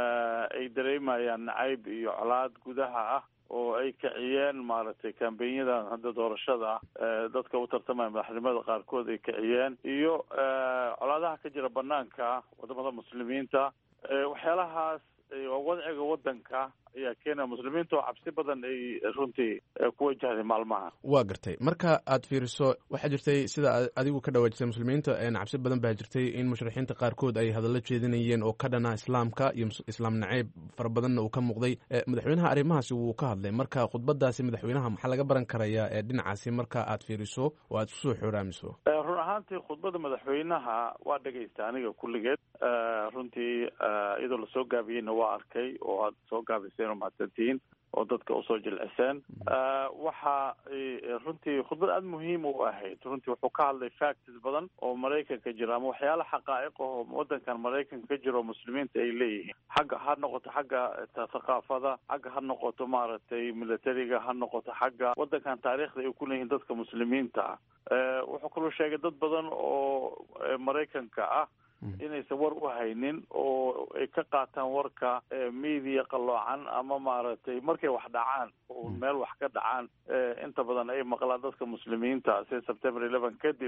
ay dareemayaan nacayb iyo colaad gudaha ah oo ay kiciyeen maaragtay kambenyadan hadda doorashada ah dadka u tartamaya madaxnimada qaarkood ay kiciyeen iyo colaadaha ka jira banaanka wadamada muslimiinta waxyaalahaas wadciga wadanka ayaa keenaya muslimiinta oo cabsi badan ay runtii ku wajahday maalmaha waa gartay marka aad fiiriso waxaa jirtay sida adigu ka dhawaajisay muslimiinta cabsi badan baa jirtay in mushrixiinta qaarkood ay hadallo jeedinayeen oo ka dhana islaamka iyo islaam naceyb fara badanna uu ka muuqday madaxweynaha arrimahaasi wuu ka hadlay marka khudbadaasi madaxweynaha maxaa laga baran karayaa ee dhinacaasi marka aad fiiriso oo aad kusoo xooraamiso run ahaantii khudbadda madaxweynaha waa dhegaysta aniga kulligeed runtii iyadoo lasoo gaabiyeyna waa arkay oo aad soo gaabiseen oo mahadsantihiin oo dadka usoo jilciseen waxa runtii khudbad aada muhiim u ahayd runtii wuxuu ka hadlay facts badan oo maraykanka jira ama waxyaala xaqaa'iq oo wadankan maraykanka ka jira oo muslimiinta ay leeyihiin xagga ha noqoto xagga thaqaafada xagga ha noqoto maaragtay militariga ha noqoto xagga wadankan taariikhda ay ku leeyihiin dadka muslimiinta ah wuxuu kaloo sheegay dad badan oo maraykanka ah inaysan war u haynin oo ay ka qaataan warka media qalloocan ama maaragtay markay wax dhacaan oo meel wax ka dhacaan inta badan ay maqlaan dadka muslimiinta sida september eleven kadib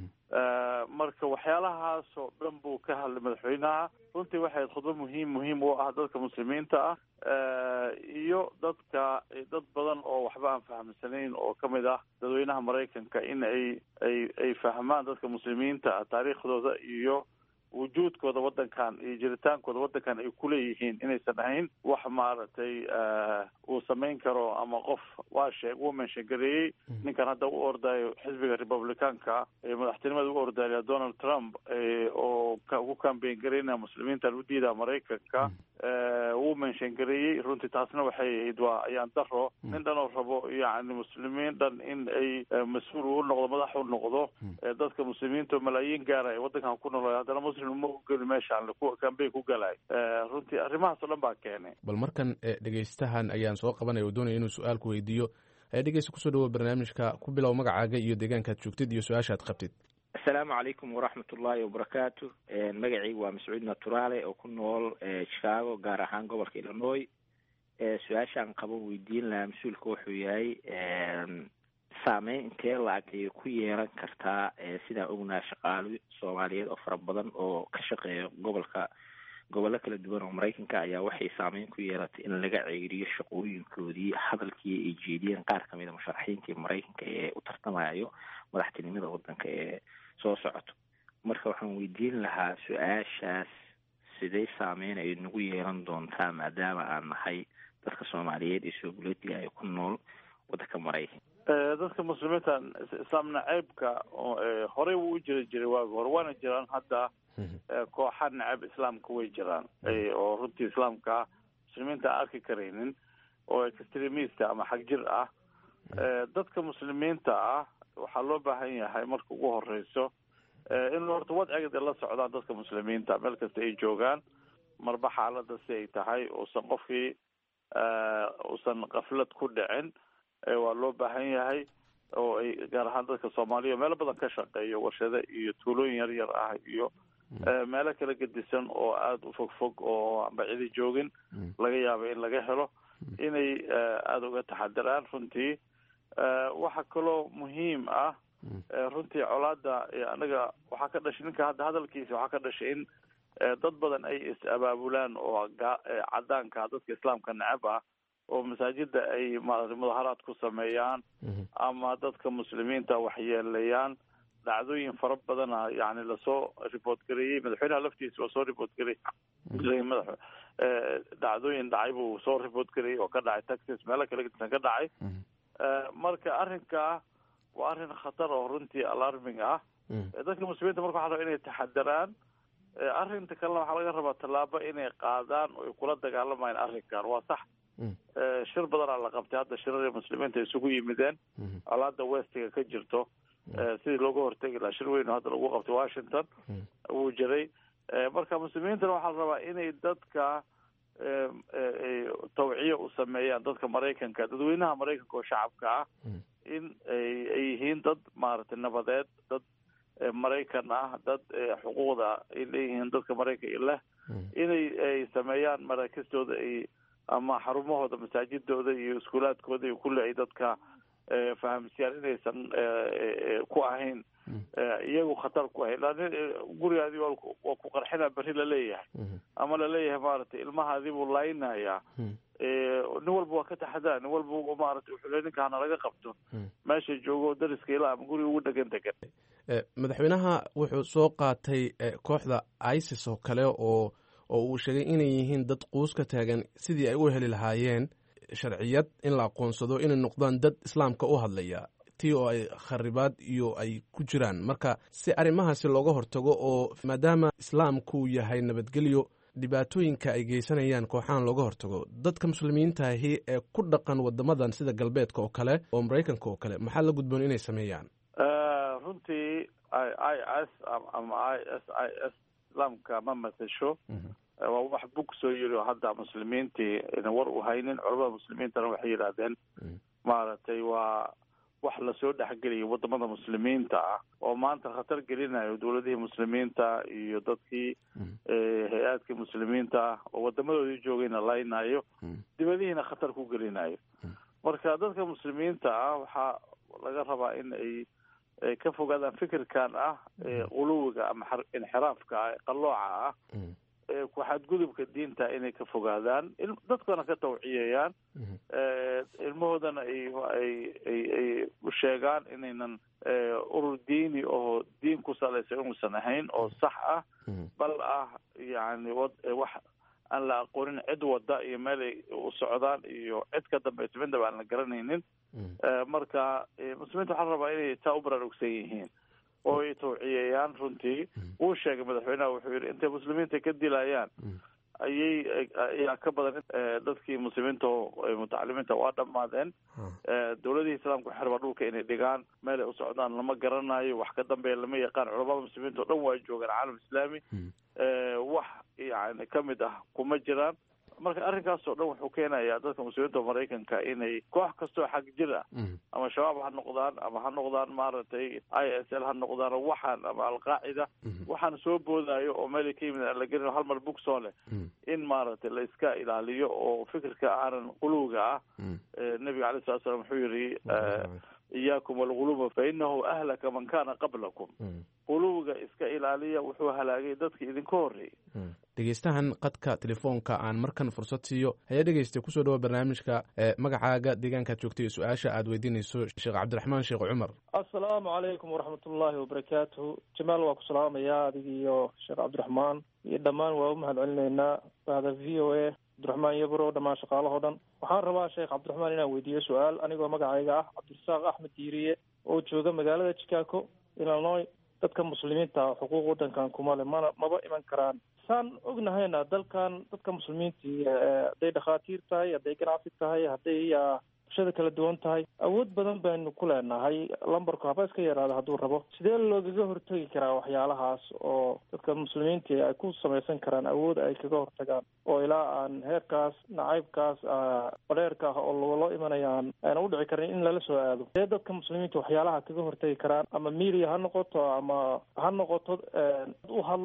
marka waxyaalahaas oo dhan buu ka hadlay madaxweynaha runtii waxay ahayd khudbo muhiim muhiim u ah dadka muslimiinta ah iyo dadka dad badan oo waxba aan fahamsanayn oo kamid ah dadweynaha maraykanka in ay ay ay fahmaan dadka muslimiinta ah taariikhdooda iyo wujuudkooda wadankan iyo jiritaankooda wadankan ay kuleeyihiin inaysan ahayn wax maaragtay uu samayn karo ama qof waa sheeg uu menshangareeyey ninkan hadda u ordayo xisbiga republicaanka ee madaxtinimada u ordaya donald trump oo ku kambeyn garaynaya muslimiintan u diidaa maraykanka wuu menshangareeyey runtii taasna waxay ahayd waa ayaan daro nin dhan oo rabo yacni muslimiin dhan in ay mas-uul u noqdo madax u noqdo dadka muslimiinta oo malaayiin gaara ee wadankan ku nool haddana muslim ma ugeli meeshaan kambeyn ku galay runtii arrimahaas oo dhan baa keenay bal markan dhegeystahan ayaan soo qabanaya oo doonaya inuu su-aal ku weydiiyo dhegeysta kusoo dhawo barnaamijka ku bilow magacaaga iyo deegaankaad joogtid iyo su-aashaad qabtid asalaamu calaykum waraxmat ullaahi wabarakaatu magacaygu waa mascuud naturaale oo ku nool chicago gaar ahaan gobolka illinois su-aashaan qaban weydiin lahaa mas-uulka wuxuu yahay saameyn intee la-ag ayay ku yeelan kartaa sidaan ognaha shaqaalo soomaaliyeed oo fara badan oo ka shaqeeya gobolka gobollo kala duwan oo maraykanka ayaa waxay saameyn ku yeelatay in laga ceeriyo shaqooyinkoodii hadalkii ay jeediyeen qaar kamid a musharaxiintii maraykanka ee u tartamayo madaxtinimada wadanka ee soo socoto marka waxaan weydiin lahaa su-aashaas sidee saameyn ay nagu yeelan doontaa maadaama aan nahay dadka soomaaliyeed ee sooguletiga ay ku nool wadanka maraykanka dadka muslimiinta islaam naceybka horey wuu u jiri jiray waagi hore waana jiraan hadda kooxa nacab islaamka way jiraan oo runtii islaamka muslimiinta aan arki karaynin oo extremist ama xag jir ah dadka muslimiinta ah waxaa loo baahan yahay marka ugu horeyso in horta wadcigeeda la socdaan dadka muslimiinta meel kasta ay joogaan marba xaalada si ay tahay uusan qofkii uusan kaflad ku dhicin waa loo baahan yahay oo ay gaar ahaan dadka soomaaliya meelo badan ka shaqeeyo warshado iyo tuulooyin yar yar ah iyo meelo kala gedisan oo aada u fog fog oo amba cidi joogin laga yaabo in laga helo inay aada uga taxadiraan runtii waxa kaloo muhiim ah runtii colaada anaga waxaa ka dhashay ninka hadda hadalkiisa waxaa ka dhashay in dad badan ay is-abaabulaan oo cadaanka dadka islaamka necab ah oo masaajida ay maarata mudaharaad ku sameeyaan ama dadka muslimiinta waxyeelayaan dhacdooyin fara badana yani lasoo report gareeyey madaxweynaha laftiisa waa soo report gareeyey madax dhacdooyin dhacay buu soo report gareeyey oo ka dhacay texas meelo kale gedisan ka dhacay marka arrinkaa waa arrin khatar oo runtii alarming ah dadka muslimiinta marka waxa raba inay taxadaraan arrinta kalena waxaa laga rabaa tallaabo inay qaadaan oo ay kula dagaalamayaan arrinkan waa sax shir badanaa la qabtay hadda shirarii muslimiinta isugu yimideen colaada westiga ka jirto sidii looga hortegi lahaa shir weyn oo hadda lagu qabtay washington wuu jiray marka muslimiintana waxaa la rabaa inay dadka tawciya u sameeyaan dadka maraykanka dadweynaha maraykanka oo shacabka ah in ay yihiin dad maaragtay nabadeed dad maraykan ah dad xuquuqda ay leeyihiin dadka maraykanka leh inay ay sameeyaan maraakistooda ay ama xarumahooda masaajidooda iyo iskuulaadkooda iyo kulli ay dadka fahamsiyaan inaysan ku ahayn iyagu khatar ku ahayn gurigaadii waa ku qarxina berri laleeyahay ama laleeyahay maaragtay ilmahaadii buu laayinayaa nin walba waa ka taxadaa nin walba maaragtay wuxuu le ninka hana laga qabto meesha joogo dariska ilaa ama guriga ugu dhegan degan madaxweynaha wuxuu soo qaatay kooxda isis oo kale oo oo uu sheegay inay yihiin dad quus ka taagan sidii ay u heli lahaayeen sharciyad in la aqoonsado inay noqdaan dad islaamka u hadlaya tii oo ay kharibaad iyo ay ku jiraan marka si arrimahaasi looga hortago oo maadaama islaamku yahay nabadgelyo dhibaatooyinka ay geysanayaan kooxahan looga hortago dadka muslimiintaahi ee ku dhaqan wadamadan sida galbeedka oo kale oo maraykanka oo kale maxaa la gudboon inay sameeyaan runtii i s ama i s i s islaamka ma matasho waa wax bug soo yiri oo hadda muslimiintii ayna war u haynin culamada muslimiintana waxay yidhaahdeen maaragtay waa wax lasoo dhexgeliyay wadamada muslimiinta ah oo maanta khatar gelinayo dowladihii muslimiinta iyo dadkii hay-aadkii muslimiinta ah oo wadamadoodii joogayna laynayo dibadihiina khatar ku gelinayo marka dadka muslimiinta ah waxaa laga rabaa in ay ka fogaadaan fikirkan ah quluwiga ama inxiraafka ah qalooca ah ku xadgudubka diinta inay ka fogaadaan dadkana ka tawciyayaan ilmahoodana ay ay ay ay u sheegaan inaynan urur diini oo diin ku salaysan inuusan ahayn oo sax ah bal ah yani wax aan la aqoonin cid wada iyo meel ay u socdaan iyo cid ka dambaysa midnaba aan la garanaynin marka muslimiinta waxaa la rabaa inay taa u baraarugsan yihiin oo ay tawciyayaan runtii wuu sheegay madaxweynaha wuxuu yidhi intay muslimiinta ka dilayaan ayay ayaa ka badan dadkii muslimiinta mutacalimiinta waa dhammaadeen dowladihii islaamka waxay rabaa dhulka inay dhigaan meel ay u socdaan lama garanayo wax ka dambeeya lama yaqaan culamada muslimiinta o dhan waa joogaan caalam islaami wax yani kamid ah kuma jiraan marka arrinkaasoo dhan wuxuu keenayaa dadka muslimiinta maraykanka inay koox kastoo xag jir ah ama shabaab ha noqdaan ama ha noqdaan maaragtay i s l ha noqdaan waxaan ama alqaacida waxaan soo boodaayo oo meelay ka yimid aan la gelin hal mar bug soo leh in maaragtay la iska ilaaliyo oo fikirka aanan quluwiga ah nebiga alay slat slam wuxuu yidhi iyaakum walguluba fa inahu ahlaka man kana qablakum quluwiga iska ilaaliya wuxuu halaagay dadka idinka horreeyay dhegeystahan qadka telefoonka aan markan fursad siiyo hayaa dhegeystay kusoo dhawo barnaamijka magacaaga deegaankaad joogtay iyo su-aasha aad weydiinayso sheekh cabdiraxmaan sheekh cumar assalaamu calaykum waraxmat ullaahi wabarakaatuhu jamaal waa ku salaamayaa adig iyo sheekh cabdiraxmaan iyo dhammaan waa u mahad celinaynaa bahda v o a cabdiraxmaan yabro dhammaan shaqaalahoo dhan waxaan rabaa sheekh cabdiraxmaan inaan weydiiyo su-aal anigoo magacayga ah cabdirasaaq axmed diiriye oo jooga magaalada chicago illinois dadka muslimiinta xuquuq wadankan kuma le mana maba iman karaan saan ognahayna dalkan dadka muslimiintii hadday dhakhaatiir tahay hadday ganacsi tahay hadday bulshada kala duwan tahay awood badan baynu ku leenahay lambarku haba iska yaraado hadduu rabo sidee loogaga hortegi karaa waxyaalahaas oo dadka muslimiintii ay ku samaysan karaan awood ay kaga hortagaan oo ilaa aan heerkaas nacaybkaas badheerka ah oo loo imanayaan ayna udhici karin in lala soo aado sidee dadka muslimiinta waxyaalaha kaga hortegi karaan ama media ha noqoto ama ha noqoto u hadla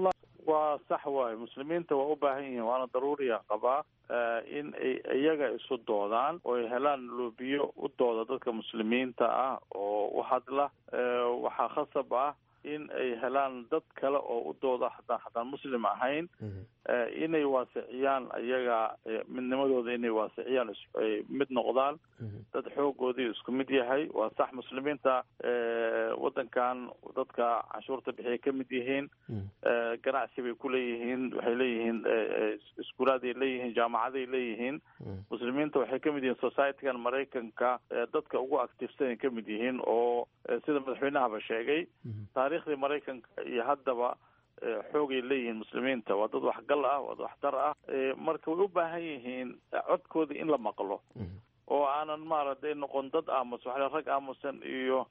waa sax waayo muslimiinta waa u baahan yihiin waana daruuriya qabaa in ay iyaga isu doodaan oo ay helaan loobiyo u dooda dadka muslimiinta ah oo u hadla waxaa khasab ah in ay helaan dad kale oo u dooda hataa hataan muslim ahayn inay waasiciyaan ayaga midnimadooda inay waasiciyaan mid noqdaan dad xoogoodii isku mid yahay waa sax muslimiinta wadankan dadka canshuurta bixiya ka mid yihiin ganacsi bay ku leeyihiin waxay leeyihiin iskuulaaday leeyihiin jaamacaday leeyihiin muslimiinta waxay ka mid yihiin societygan maraykanka dadka ugu activesanay ka mid yihiin oo sida madaxweynahaba sheegay taariikhdii maraykanka iyo haddaba xoogay leeyihiin muslimiinta waa dad waxgal ah waa dad waxtar ah marka way u baahan yihiin codkooda in la maqlo oo aanan maaragtay noqon dad aamus waxle rag aamusan iyo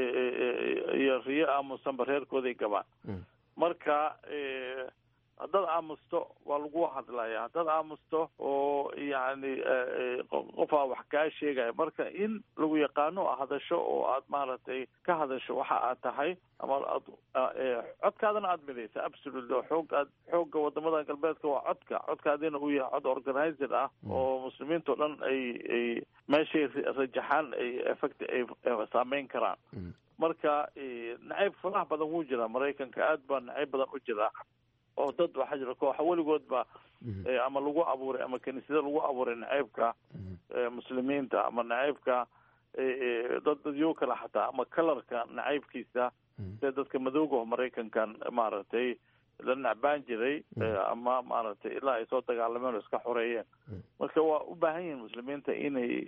iyo riyo aamusanba reerkooday gabaan marka haddaad aamusto waa lagu hadlaya haddaad aamusto oo yacni qofaa wax kaa sheegaya marka in lagu yaqaano a hadasho oo aad maaragtay ka hadasho waxa aad tahay ama aad codkaadana aada midaysa absolutely xoog aad xoogga wadamada galbeedka waa codka codkaadina uu yahay cod organizer ah oo muslimiinta o dhan ay ay meeshay rajaxaan ay effect ay saameyn karaan marka nacayb faraha badan wuu jiraa maraykanka aad baa nacayb badan u jiraa oo dad waxaa jira kooxa weligoodba ama lagu abuuray ama kiniisada lagu abuuray naceybka muslimiinta ama naceybka dad dadyo kale xataa ama kalarka nacaybkiisa sida dadka madooga oo maraykankan maaragtay la nacbaan jiray ama maaragtay ilaa ay soo dagaalameen oo iska xoreeyeen marka waa u baahan yihiin muslimiinta inay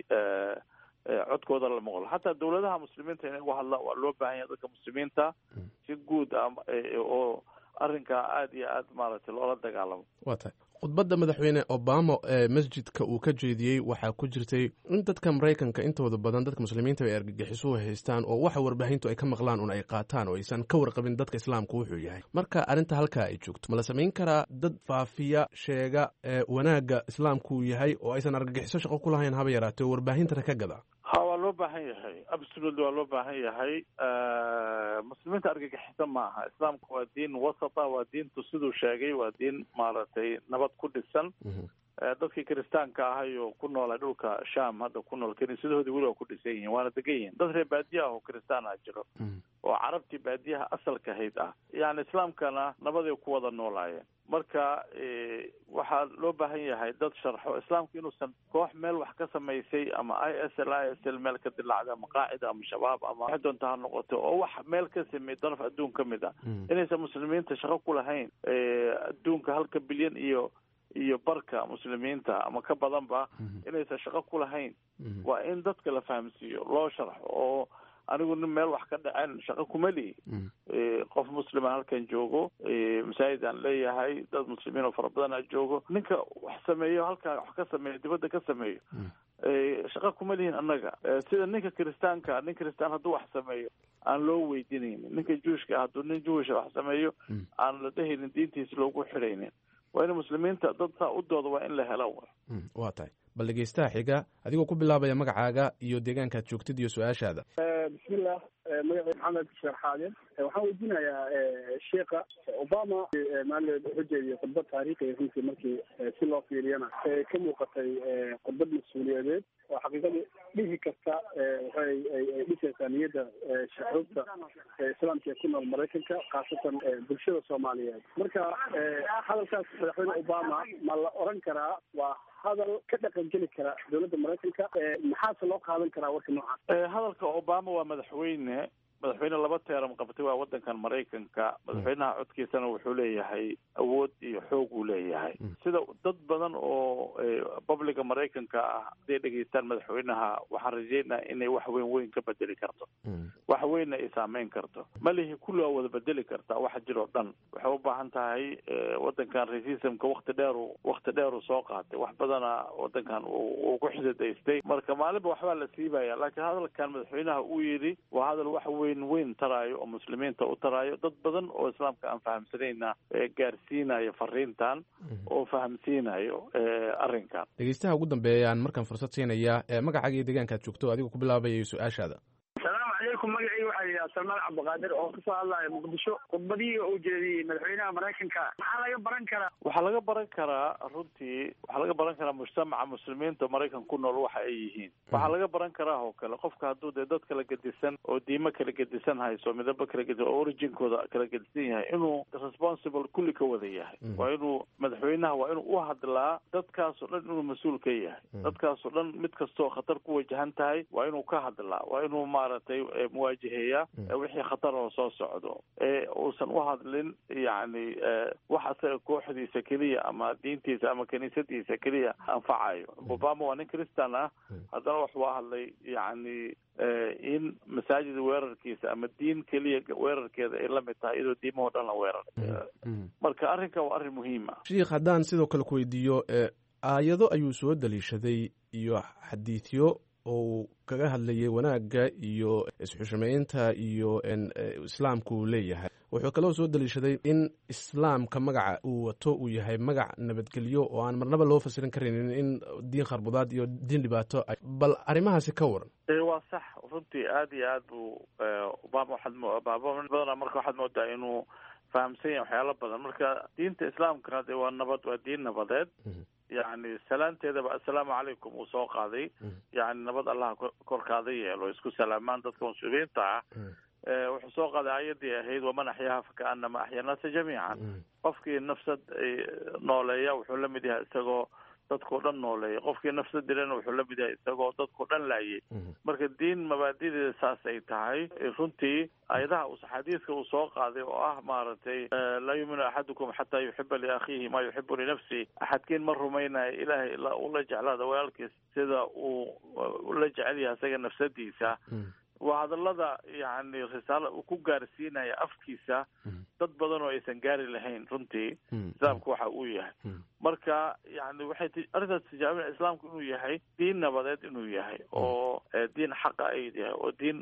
codkooda la maqlo xataa dawladaha muslimiinta inay uga hadlaan waa loo baahan yahay dadka muslimiinta si guud ah oo arrinkaa aada iyo aad maaragtay loola dagaalamo waa tahay khudbadda madaxweyne obama ee masjidka uu ka jeediyey waxaa ku jirtay in dadka maraykanka intooda badan dadka muslimiinta ay argagixisuhu haystaan oo waxa warbaahintu ay ka maqlaan un ay qaataan oo aysan ka warqabin dadka islaamku wuxuu yahay marka arrinta halkaa ay joogto ma la samayn karaa dad faafiya sheega ee wanaagga islaamku yahay oo aysan argagixiso shaqo ku lahayn haba yaraatee oo warbaahintana ka gada ha waa loo baahan yahay absolutely waa loo baahan yahay muslimiinta argagixisa maaha islaamku waa diin wasata waa diintu siduu sheegay waa diin maaragtay nabad ku dhisan dadkii kiristaanka ahay oo ku noolay dhulka sham hadda ku nool kiniisadahoodii weli waa ku dhisan yihiin waana degan yihiin dad reer baadiya ah oo kiristaan ah jiro oo carabtii baadiyaha asalka ahayd ah yani islaamkana nabaday ku wada noolaayeen marka waxaa loo baahan yahay dad sharxo islaamku inuusan koox meel wax ka samaysay ama i s l i s l meel ka dilacda ama qaacida ama shabaab ama wax doonta ha noqoto oo wax meel ka sameeyey daraf adduun ka mid a inaysan muslimiinta shaqo ku lahayn adduunka halka bilyan iyo iyo barka muslimiinta ama ka badanba inaysan shaqo ku lahayn waa in dadka la fahamsiiyo loo sharxo oo anigu nin meel wax ka dhaceen shaqo kuma lihi qof muslima halkan joogo masaajid aan leeyahay dad muslimiin oo fara badan a joogo ninka wax sameeyo halkaa wax ka sameeyo dibadda ka sameeyo shaqo kuma lihin annaga sida ninka kiristaanka nin kiristaan hadduu wax sameeyo aan loo weydiinaynin ninka juushka hadduu nin juwisha wax sameeyo aan la dhehaynin diintiisa loogu xidhaynin waa in muslimiinta dad saa u dooda waa in la helo waa tahay bal dhegeystaha xiga adigoo ku bilaabaya magacaaga iyo deegaankaad joogtid iyo su-aashaada bismillah magacay maxamed sheekh xaadir waxaan weydiinayaa sheekha obama maalin wuxuu jeediyey khudbad taariikhiya runtii markii si loo fiiriyana ka muuqatay khudbad mas-uuliyadeed oo xaqiiqadii dhihi kasta waxay ay dhisaysaa niyadda shucuubta islaamka ee ku nool maraykanka khaasatan bulshada soomaaliyeed marka hadalkaas madaxweyne obama ma la oran karaa waa hadal ka dhaqan geli kara dowladda maraykanka maxaase loo qaadan karaa warka noocaas hadalka obama waa madaxweyne madaxweyne laba teeram qabtay waa wadankan maraykanka madaxweynaha codkiisana wuxuu leeyahay awood iyo xoog uu leeyahay sida dad badan oo publica maraykanka ah hadday dhegeystaan madaxweynaha waxaan rajeynaa inay wax weyn weyn ka bedeli karto wax weynna ay saameyn karto malihi kulli waa wada bedeli kartaa waxa jir oo dhan waxay u baahan tahay wadankan racismka wakti dheeru wakti dheeru soo qaatay wax badana wadankan uu ku xidadaystay marka maalinba waxbaa la siibaya laakiin hadalkan madaxweynaha uu yidhi waa hadal wax weyn weyn taraayo oo muslimiinta u taraayo dad badan oo islaamka aan fahamsanayna gaarsiinayo fariintan oo fahamsiinayo arrinkan dhegeystaha ugu dambeeyaan markaan fursad siinaya magacaaga iyo deegaankaad joogto adigoo ku bilaabaya su-aashaada asalaamu calaykum magacayga waxaa hadlaya salmaan cabdiqaadir oo kasoo hadlaya muqdisho khudbadihii uu jeediyey madaxweynaha maraykanka maxaa laga baran karaa waxaa laga baran karaa runtii waxaa laga baran karaa mujtamaca muslimiinta maraykan ku nool waxa ay yihiin waxaa laga baran karaa oo kale qofka hadduu dee dad kala gedisan oo diimo kala gedisan hayso midabo kala gedisan oo originkooda kala gedisan yahay inuu responsible kulli ka wada yahay waa inuu madaxweynaha waa inuu u hadlaa dadkaasoo dhan inuu mas-uul ka yahay dadkaasoo dhan mid kastoo khatar ku wajahan tahay waa inuu ka hadlaa waa inuu maaragtay muwaajaheeya wixii khatar oo soo socdo ee uusan u hadlin yacni wax asaga kooxdiisa keliya ama diintiisa ama kiniisadiisa keliya anfacayo obama waa nin christian ah haddana waxuu hadlay yacni in masaajid weerarkiisa ama diin keliya weerarkeeda ay la mid tahay iyadoo diimahoo dhan la weeraray marka arrinkan waa arrin muhiim ah sheikh haddaan sidoo kale ku weydiiyo aayado ayuu soo daliishaday iyo xadiidyo oo uu kaga hadlayay wanaagga iyo isxushmaynta iyo islaamka uu leeyahay wuxuu kaloo soo daliishaday in islaamka magaca uu wato uu yahay magac nabadgelyo oo aan marnaba loo fasirin karaynin in diin kharbudaad iyo diin dhibaato bal arrimahaasi ka waran waa sax runtii aada iyo aad buu obama waxaad obama badana marka waxaad moodaa inuu fahamsan yahay waxyaalo badan marka diinta islaamkana dee waa nabad waa diin nabadeed yacni salaanteedaba assalaamu calaykum uu soo qaaday yacni nabad allaha korkaada yeelo isku salaamaan dadka muslimiinta ah wuxuu soo qaaday aayadii ahayd waman axyaaha fakaanama axya naasa jamiican qofkii nafsad nooleeya wuxuu la mid yahay isagoo dadkao dhan nooleeya qofkii nafsad dilana wuxuu la mid yahay isagoo dadkao dhan laayay marka diin mabaadideeda saas ay tahay runtii ayadaha us xadiiska uu soo qaaday oo ah maaragtay laa yuuminu axadukum xataa yuxiba liakhiihi maa yuxibu linafsi axadkiin ma rumaynayo ilaahay ula jeclaada walaalkiis sida uu la jecel yahay isaga nafsadiisa waa hadallada yacni risaala uu ku gaarsiinaya afkiisa dad badan oo aysan gaari lahayn runtii islaamku waxa uu yahay marka yani waxay arrintaas tijaabina islaamku inuu yahay diin nabadeed inuu yahay oo diin xaqa ay yahay oo diin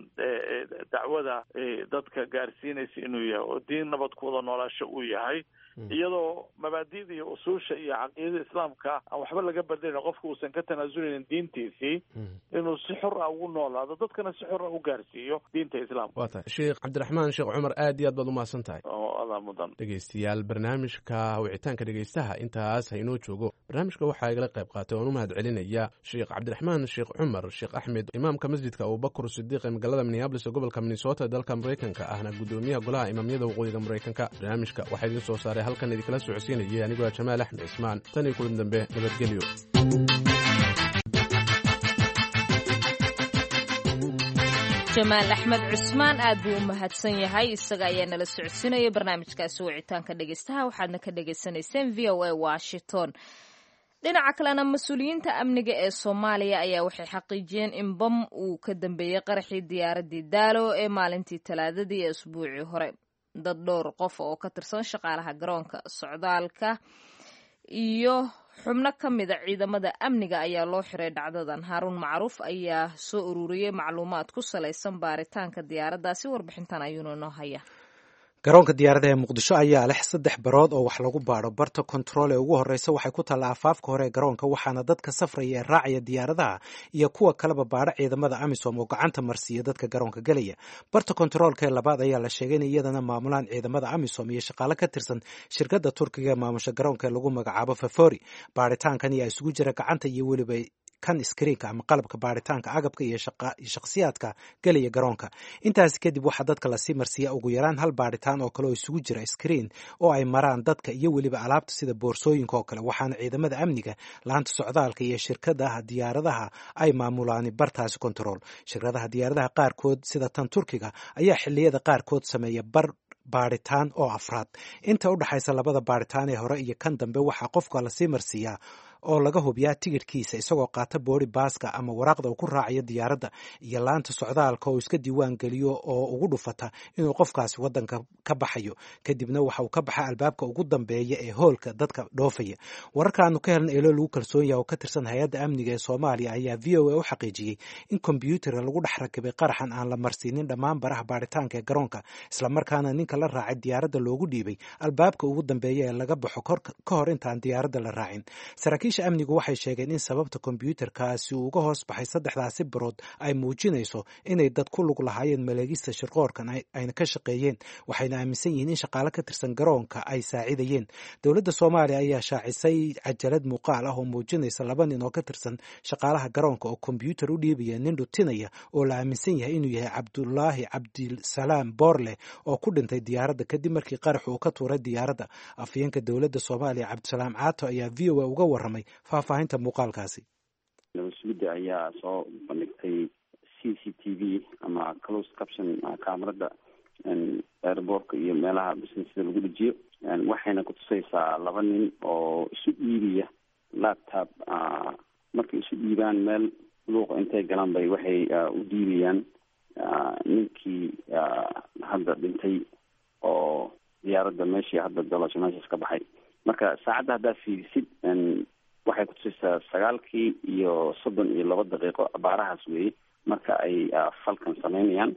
dacwada dadka gaarsiinaysa inuu yahay oo diin nabad ku wada noolaasho uu yahay iyadoo mabaadida iyo usuusha iyo caqiidada islaamka aan waxba laga bedelin qofka uusan ka tanaasuleynin diintiisii inuu si xor ah ugu noolaado dadkana si xor ah u gaarsiiyo diinta islaamka waa tahay sheekh cabdiraxmaan sheekh cumar aad iyo aad baad umahadsan tahay adaa mudan dhegeystayaal barnaamijka wicitaanka dhegeystaha intaas haynoo joogo barnaamijka waxaa igala qayb qaatay oan u mahad celinaya sheekh cabdiraxmaan sheekh cumar sheekh axmed imaamka masjidka abubakar sidiiq ee magaalada minneabolis ee gobolka minnesota dalka maraykanka ahna gudoomiyaha golaha imaamyada waqooyiga maraykanka barnaamijka waxaa idiin soo saaray halkan idinkala socodsiinayay anigoo jamaal axmed cismaan tan iyo kulan dambe nabadgelyo jamaal axmed cusmaan aad buu u mahadsan yahay isaga ayaa nala socodsiinaya barnaamijkaasi wicitaanka dhegeystaha waxaadna ka dhagaysanayseen v o a washington dhinaca kalena mas-uuliyiinta amniga ee soomaaliya ayaa waxay xaqiijiyeen in bam uu ka dambeeyey qaraxii diyaaradii daalo ee maalintii talaadadii ee usbuucii hore dad dhowr qof oo ka tirsan shaqaalaha garoonka socdaalka iyo xubno ka mida ciidamada amniga ayaa loo xiray dhacdadan haaruun macruuf ayaa soo ururiyey macluumaad ku salaysan baaritaanka diyaaraddaasi warbixintan ayuuna inoo haya garoonka diyaaradaha ee muqdisho ayaa leh saddex barood oo wax lagu baadho barta kontarool ee ugu horreysa waxay ku taalla afaafka hore ee garoonka waxaana dadka safraya ee raacaya diyaaradaha iyo kuwa kaleba baadho ciidamada amisom oo gacanta marsiiya dadka garoonka gelaya barta kontaroolka ee labaad ayaa la sheegay in iyadana maamulaan ciidamada amisom iyo shaqaale ka tirsan shirkadda turkiga ee maamusha garoonka ee lagu magacaabo favori baadhitaankan ayaa isugu jira gacanta iyo weliba kan iskriinka ama qalabka baaritaanka agabka iyo shakhsiyaadka gelaya garoonka intaasi kadib waxaa dadka lasii marsiiya ugu yaraan hal baaritaan oo kale oo isugu jira iskriin oo ay maraan dadka iyo weliba alaabta sida boorsooyinka oo kale waxaana ciidamada amniga laanta socdaalka iyo shirkadaha diyaaradaha ay maamulaan bartaasi kontarool shirkadaha diyaaradaha qaarkood sida tan turkiga ayaa xiliyada qaarkood sameeya bar baaritaan oo afraad inta u dhexaysa labada baaritaan ee hore iyo kan dambe waxaa qofka lasii marsiiyaa oo laga hubiyaa tigidhkiisa isagoo qaata boori baaska ama waraaqda uu ku raacayo diyaaradda iyo laanta socdaalka oo iska diiwaan geliyo oo ugu dhufata inuu qofkaasi waddanka ka baxayo kadibna waxa uu ka baxa albaabka ugu dambeeya ee hoolka dadka dhoofaya wararkaanu ka helan eelo lagu kalsoon yaha oo ka tirsan hay-adda amniga ee soomaaliya ayaa v o a u xaqiijiyey in kombyuutarka lagu dhex rakibay qaraxan aan la marsiinin dhammaan baraha baaritaanka ee garoonka islamarkaana ninka la raacay diyaaradda loogu dhiibay albaabka ugu dambeeya ee laga baxo ka hor intaan diyaaradda la raacin saraakiisha amnigu waxay sheegeen in sababta kombyuutarkaasi uu uga hoos baxay saddexdaasi barood ay muujinayso inay dad ku lug lahaayeen maleegista shirqoorkan ayna ka shaqeeyeen waxayna aaminsan yihiin in shaqaale ka tirsan garoonka ay saacidayeen dowladda soomaaliya ayaa shaacisay cajalad muuqaal ah oo muujinaysa laba nin oo ka tirsan shaqaalaha garoonka oo kombyuutar u dhiibaya nin dhutinaya oo la aaminsan yahay inuu yahay cabdulaahi cabdisalaam boorle oo ku dhintay diyaaradda kadib markii qarax uu ka tuuray diyaaradda afhayeenka dowladda soomaaliya cabdisalaam caato ayaa v o a uga warramay faahfaahinta muuqaalkaasi nabasugidda ayaa soo bandhigtay c c t v ama close caption kaamarada airboortka iyo meelaha businesda lagu dhejiyo waxayna kutusaysaa laba nin oo isu dhiibaya laptop markay isu dhiibaan meel luuqa intay galaan bay waxay u dhiibayaan ninkii hadda dhintay oo diyaaradda meeshii hadda dalasho meeshaas ka baxay marka saacadda haddaa fiirisid waxay kutusaysaa sagaalkii iyo soddon iyo laba daqiiqo abaarahaas weeye marka ay falkan sameynayaan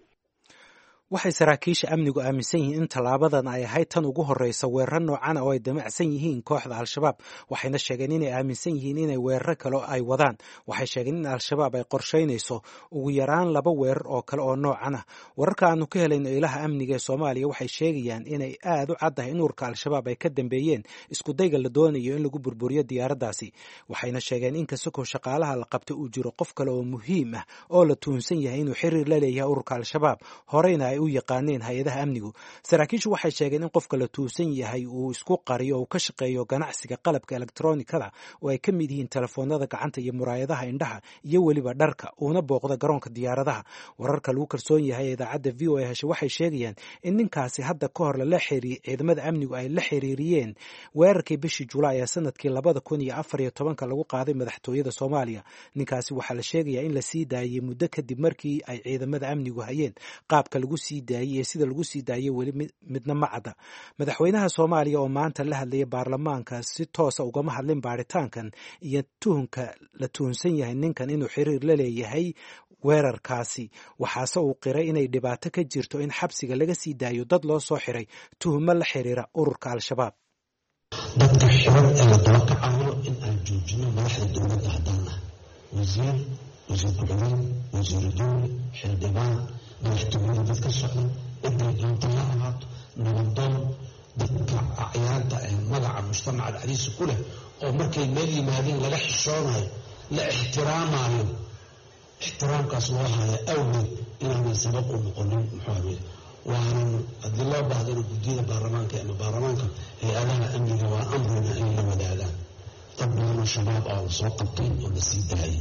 waxay saraakiisha amnigu aaminsan yihiin in tallaabadan ay ahayd tan ugu horreysa weeraro noocana oo ay damacsan yihiin kooxda al-shabaab waxayna sheegeen inay aaminsan yihiin inay weeraro kale ay wadaan waxay sheegeen in al-shabaab ay qorshaynayso ugu yaraan laba weerar oo kale oo noocan ah wararka aanu ka helayno ilaha amniga ee soomaaliya waxay sheegayaan inay aad u caddahay in ururka al-shabaab ay ka dambeeyeen iskudayga la doonayo in lagu burburiyo diyaaraddaasi waxayna sheegeen in kasakoo shaqaalaha la qabta uu jiro qof kale oo muhiim ah oo la tuhunsan yahay inuu xiriir la leeyahay ururka al-shabaab horeyna u yaqaaneen hay-adaha amnigu saraakiishu waxay sheegeen in qofka la tuusan yahay uu isku qariyo oo ka shaqeeyo ganacsiga qalabka elektronikada oo ay ka mid yihiin telefoonada gacanta iyo muraayadaha indhaha iyo weliba dharka uuna booqda garoonka diyaaradaha wararka lagu kalsoon yahay ee idaacadda v o a heshe waxay sheegayaan in ninkaasi hadda ka hor lala xiriir ciidamada amnigu ay la xiriiriyeen weerarkii bishii julaay ee sanadkii labada kun iyo afar iyo tobanka lagu qaaday madaxtooyada soomaaliya ninkaasi waxaa la sheegayaa in la sii daayey muddo kadib markii ay ciidamada amnigu hayeen qaabka lagu sii daayey ee sida lagu sii daayey weli midna ma cadda madaxweynaha soomaaliya oo maanta la hadlaya baarlamaanka si toosa ugama hadlin baaritaankan iyo tuhunka la tuhunsan yahay ninkan inuu xiriir la leeyahay weerarkaasi waxaase uu qiray inay dhibaato ka jirto in xabsiga laga sii daayo dad loo soo xiray tuhumo la xiriira ururka al-shabaab dadka xiran ee la daba kacayo in aan joojino madaxda dowladda haddaan ah wasiir wasiir ku-xigeen wasiiru dowli xildhibaan madaxtooyada dad ka socda ciday doonta ha ahaato nabadoon dadka acyaanta ee magaca mujtamaca dhexdiisa ku leh oo markay meel yimaadeen laga xishoonayo la ixtiraamayo ixtiraamkaas loo haya awgeed inaanan sabab u noqonin muxuu waanan haddii loo baahdana guddiyada baarlamaanka ama baarlamaanka hay-adaha amniga waa amrina inay la wadaagaan dad badanoo shabaab ah la soo qabtay oo la sii daayay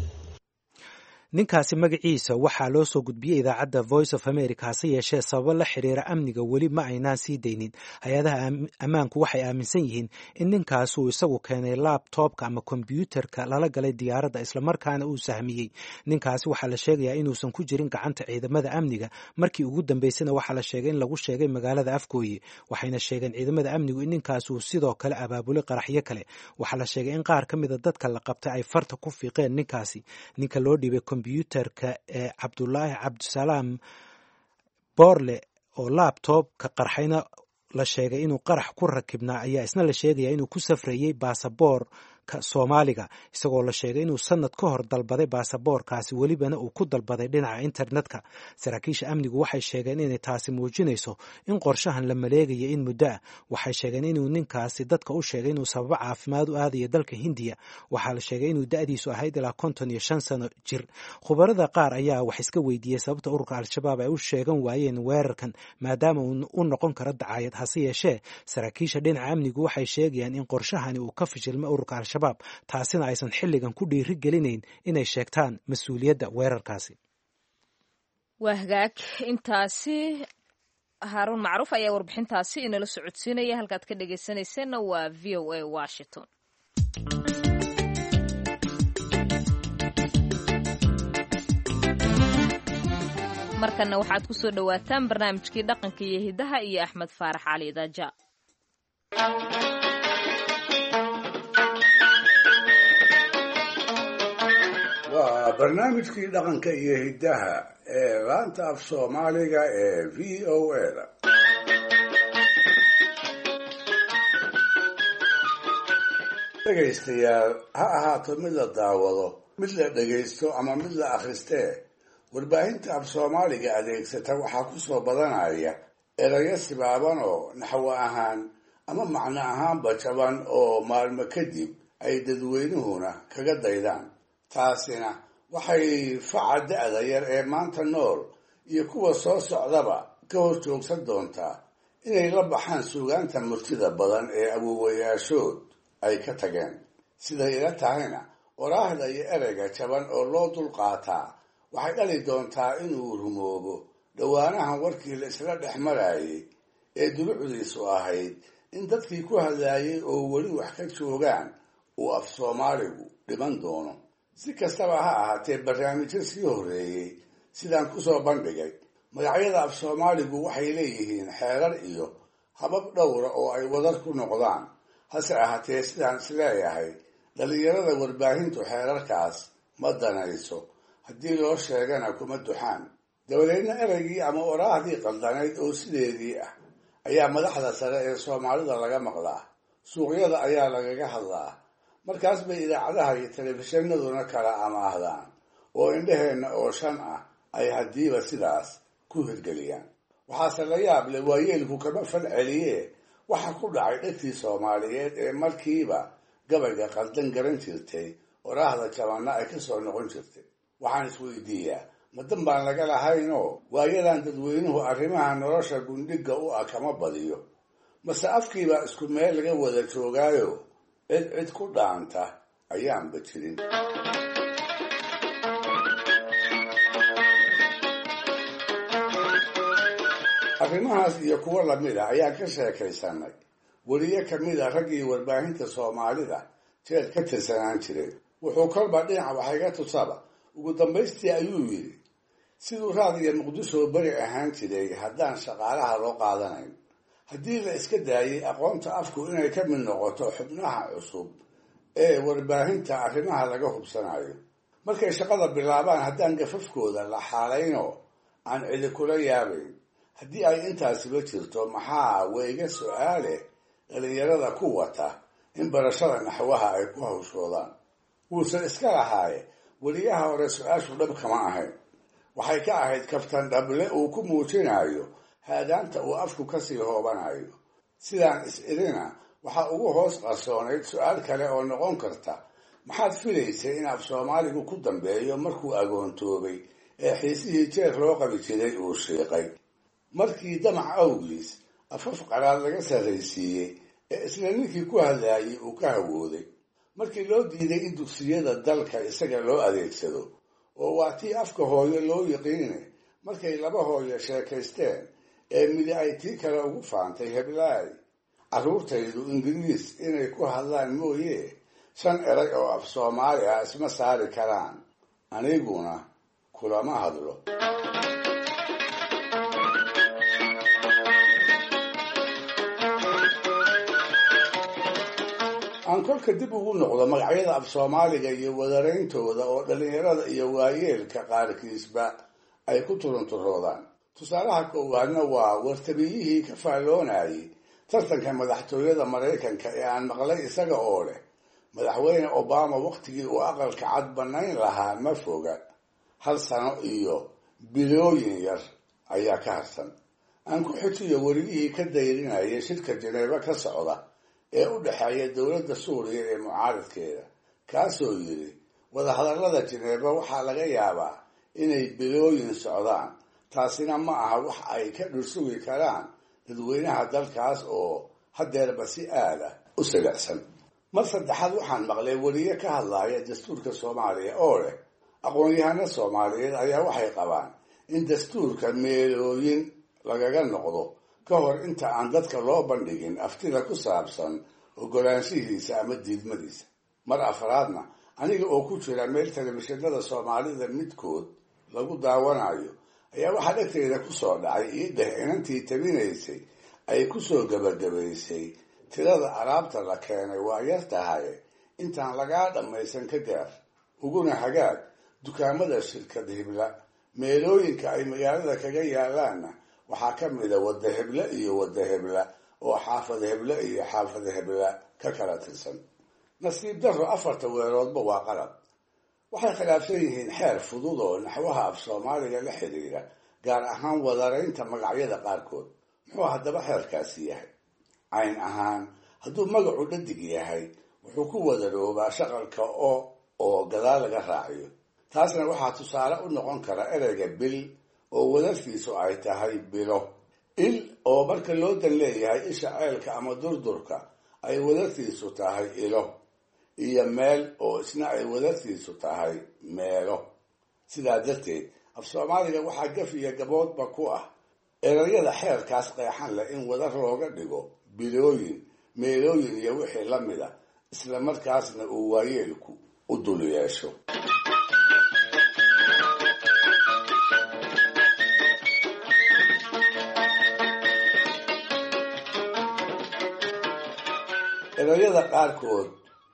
ninkaasi magaciisa waxaa loo soo gudbiyey idaacadda voice of america hase yeeshee sababo la xiriira amniga weli ma aynaan sii daynin hay-adaha ammaanku waxay aaminsan yihiin in ninkaasi uu isagu keenay labtobka ama kombyuutarka lala galay diyaaradda islamarkaana uu sahmiyey ninkaasi waxaa la sheegayaa inuusan ku jirin gacanta ciidamada amniga markii ugu dambeysana waxaa la sheegay in lagu sheegay magaalada afgooye waxayna sheegeen ciidamada amnigu in ninkaasi uu sidoo kale abaabulay qaraxyo kale waxaa la sheegay in qaar ka mida dadka la qabtay ay farta ku fiiqeen ninkaasi ninka loo dhiibay kombyuutarka ee cabdulaahi cabdisalaam boorle oo labtobka qarxayna la sheegay inuu qarax ku rakibnaa ayaa isna la sheegaya inuu ku safrayey baasaboorka soomaaliga isagoo la sheegay inuu sanad ka hor dalbaday baasaboorkaasi welibana uu ku dalbaday dhinaca internetka saraakiisha amnigu waxay sheegeen inay taasi muujinayso in qorshahan la maleegaya in muddo ah waxay sheegeen inuu ninkaasi dadka u sheegay inuu sababo caafimaad u aadaya dalka hindiya waxaa la sheegay inuu da-diisu ahayd ilaa konton iyo shan sano jir khubarada qaar ayaa wax iska weydiiyey sababta ururka al-shabaab ay u sheegan waayeen weerarkan maadaama uu u noqon karo dacaayad hase yeeshee saraakiisha dhinaca amnigu waxay sheegayaan in qorshahani uu ka fashilmay ururka al taasina aysan xilligan ku dhiiri gelinayn inay sheegtaan mas-uuliyadda weerarkaasi waa hagaag intaasi haaruun macruuf ayaa warbixintaasi inala socodsiinaya halkaad ka dhegaysanayseena waa v o a washington markana waxaad ku soo dhowaataan barnaamijkii dhaqanka iyo hidaha iyo axmed faarax cali daaja waa barnaamijkii dhaqanka iyo hiddaha ee laanta af soomaaliga ee v o a-da dhegaystayaal ha ahaato mid la daawado mid la dhegaysto ama mid la akhristee warbaahinta af soomaaliga adeegsata waxaa ku soo badanaya erayo sibaaban oo naxwo ahaan ama macno ahaanba jaban oo maalmo kadib ay dadweynuhuna kaga daydaan taasina waxay faca da-da yar ee maanta nool iyo kuwa soo socdaba ka hor joogsan doontaa inay la baxaan suugaanta murtida badan ee awowayaashood ay ka tageen siday ila tahayna waraahda iyo ereyga jaban oo loo dulqaataa waxay dhali doontaa inuu rumoobo dhowaanahan warkii la isla dhex marayay ee dulucdiisu ahayd in dadkii ku hadlaayay oo weli wax ka joogaan uu af soomaaligu dhiman doono si kastaba ha ahaatee barnaamijyo sii horreeyey sidaan kusoo bandhigay magacyada af soomaaligu waxay leeyihiin xeerar iyo habab dhowra oo ay wadar ku noqdaan hase ahaatee sidaan isleeyahay dhallinyarada warbaahintu xeerarkaas ma danayso haddii loo sheegana kuma duxaan dabadeedna ereygii ama oraahdii qaldanayd oo sideedii ah ayaa madaxda sare ee soomaalida laga maqlaa suuqyada ayaa lagaga hadlaa markaas bay idaacadaha iyo telefishinaduna kala amaahdaan oo indhaheenna oo shan ah ay haddiiba sidaas ku hirgeliyaan waxaase la yaab leh waayeelku kama fal celiye waxa ku dhacay dhegtii soomaaliyeed ee markiiba gabayga qaldan garan jirtay oraahda jabanna ay ka soo noqon jirtay waxaan isweydiiyaa madan baan laga lahaynoo waayadan dadweynuhu arrimaha nolosha gundhiga u ah kama badiyo mase afkiibaa isku meel laga wada joogaayo cid cid ku dhaanta ayaanba jirin arrimahaas iyo kuwo lamid a ayaan ka sheekaysanay weliye kamid a raggii warbaahinta soomaalida jeer ka tirsanaan jiray wuxuu kolba dhinac waxayga tusaba ugu dambaystii ayuu yidhi siduu raadiga muqdisho beri ahaan jiray haddaan shaqaalaha loo qaadanayn haddii la iska daayay aqoonta afku inay ka mid noqoto xubnaha cusub ee warbaahinta arrimaha laga hubsanayo markay shaqada bilaabaan haddaan gafafkooda la xaalaynoo aan cidi kula yaabayn haddii ay intaasiba jirto maxaa weyga su-aale dhalinyarada ku wata in barashada naxwaha ay ku hawshoodaan wuusan iska lahaaye weliyaha hore su-aashu dhab kama ahayn waxay ka ahayd kaftan dhable uu ku muujinayo haadaanta uu afku kasii hoobanayo sidaan is-idina waxaa ugu hoos qarsoonayd su-aal kale oo noqon karta maxaad filaysay in af soomaaligu ku dambeeyo markuu agoontoobay ee xiisihii jeer loo qabi jiray uu shiiqay markii damac awgiis afaf qaraad laga sarraysiiyey ee isla ninkii ku hadlaayay uu ka hawooday markii loo diiday in dugsiyada dalka isaga loo adeegsado oo waa tii afka hooyo loo yiqiine markay laba hooyo sheekaysteen ee midi ay tii kale ugu faantay heblaay carruurtaydu ingiriis inay ku hadlaan mooye shan erag oo af soomaali ah isma saari karaan aniguna kulama hadlo aan kolka dib ugu noqdo magacyada af soomaaliga iyo wadarayntooda oo dhallinyarada iyo waayeelka qaarkiisba ay ku turunturoodaan tusaalaha koowaadna waa wartabiyihii ka faalloonayay tartanka madaxtooyada maraykanka ee aan maqlay isaga oo leh madaxweyne obama wakhtigii uu aqalka cad bannayn lahaa ma foga hal sano iyo bilooyin yar ayaa ka harsan aan ku xijiyo werigihii ka dayrinayay shirka janeebo ka socda ee u dhexeeya dowladda suuriya ee mucaaradkeeda kaasoo yidhi wadahadallada jineebo waxaa laga yaabaa inay bilooyin socdaan taasina ma aha wax ay ka dhursugi karaan dadweynaha dalkaas oo haddeerba si aada u silicsan mar saddexaad waxaan maqlay weliye ka hadlaya dastuurka soomaaliya oo leh aqoon-yahano soomaaliyeed ayaa waxay qabaan in dastuurka meelooyin lagaga noqdo ka hor inta aan dadka loo bandhigin aftida ku saabsan ogolaanshihiisa ama diidmadiisa mar afraadna aniga oo ku jira meel telefishinada soomaalida midkood lagu daawanayo ayaa waxaa dhegteeda kusoo dhacay ii dheh inantii tabinaysay ay kusoo gebagabaysay tirada alaabta la keenay waa yar tahay intaan lagaa dhammaysan ka gaar uguna hagaag dukaamada shirkad hibla meelooyinka ay magaalada kaga yaalaanna waxaa ka mida wadda heble iyo wadda hebla oo xaafad heble iyo xaafad hebla ka kala tirsan nasiib darro afarta weeroodba waa qalad waxay khilaafsan yihiin xeer fudud oo naxwaha af soomaaliga la xidhiidha gaar ahaan wadaraynta magacyada qaarkood muxuu haddaba xeerkaasi yahay cayn ahaan hadduu magacu dhadig yahay wuxuu ku wadaroobaa shaqalka o oo gadaal laga raaciyo taasna waxaa tusaale u noqon kara ereyga bil oo wadartiisu ay tahay bilo il oo marka loo dan leeyahay isha ceelka ama durdurka ay wadartiisu tahay ilo iyo meel oo isna ay wadartiisu tahay meelo sidaa darteed af soomaaliga waxaa gaf iyo gaboodba ku ah erayada xeerkaas qeexan leh in wadar looga dhigo bilooyin meelooyin iyo wixii la mida isla markaasna uu waayeelku u dul yeesho erayada qaarkood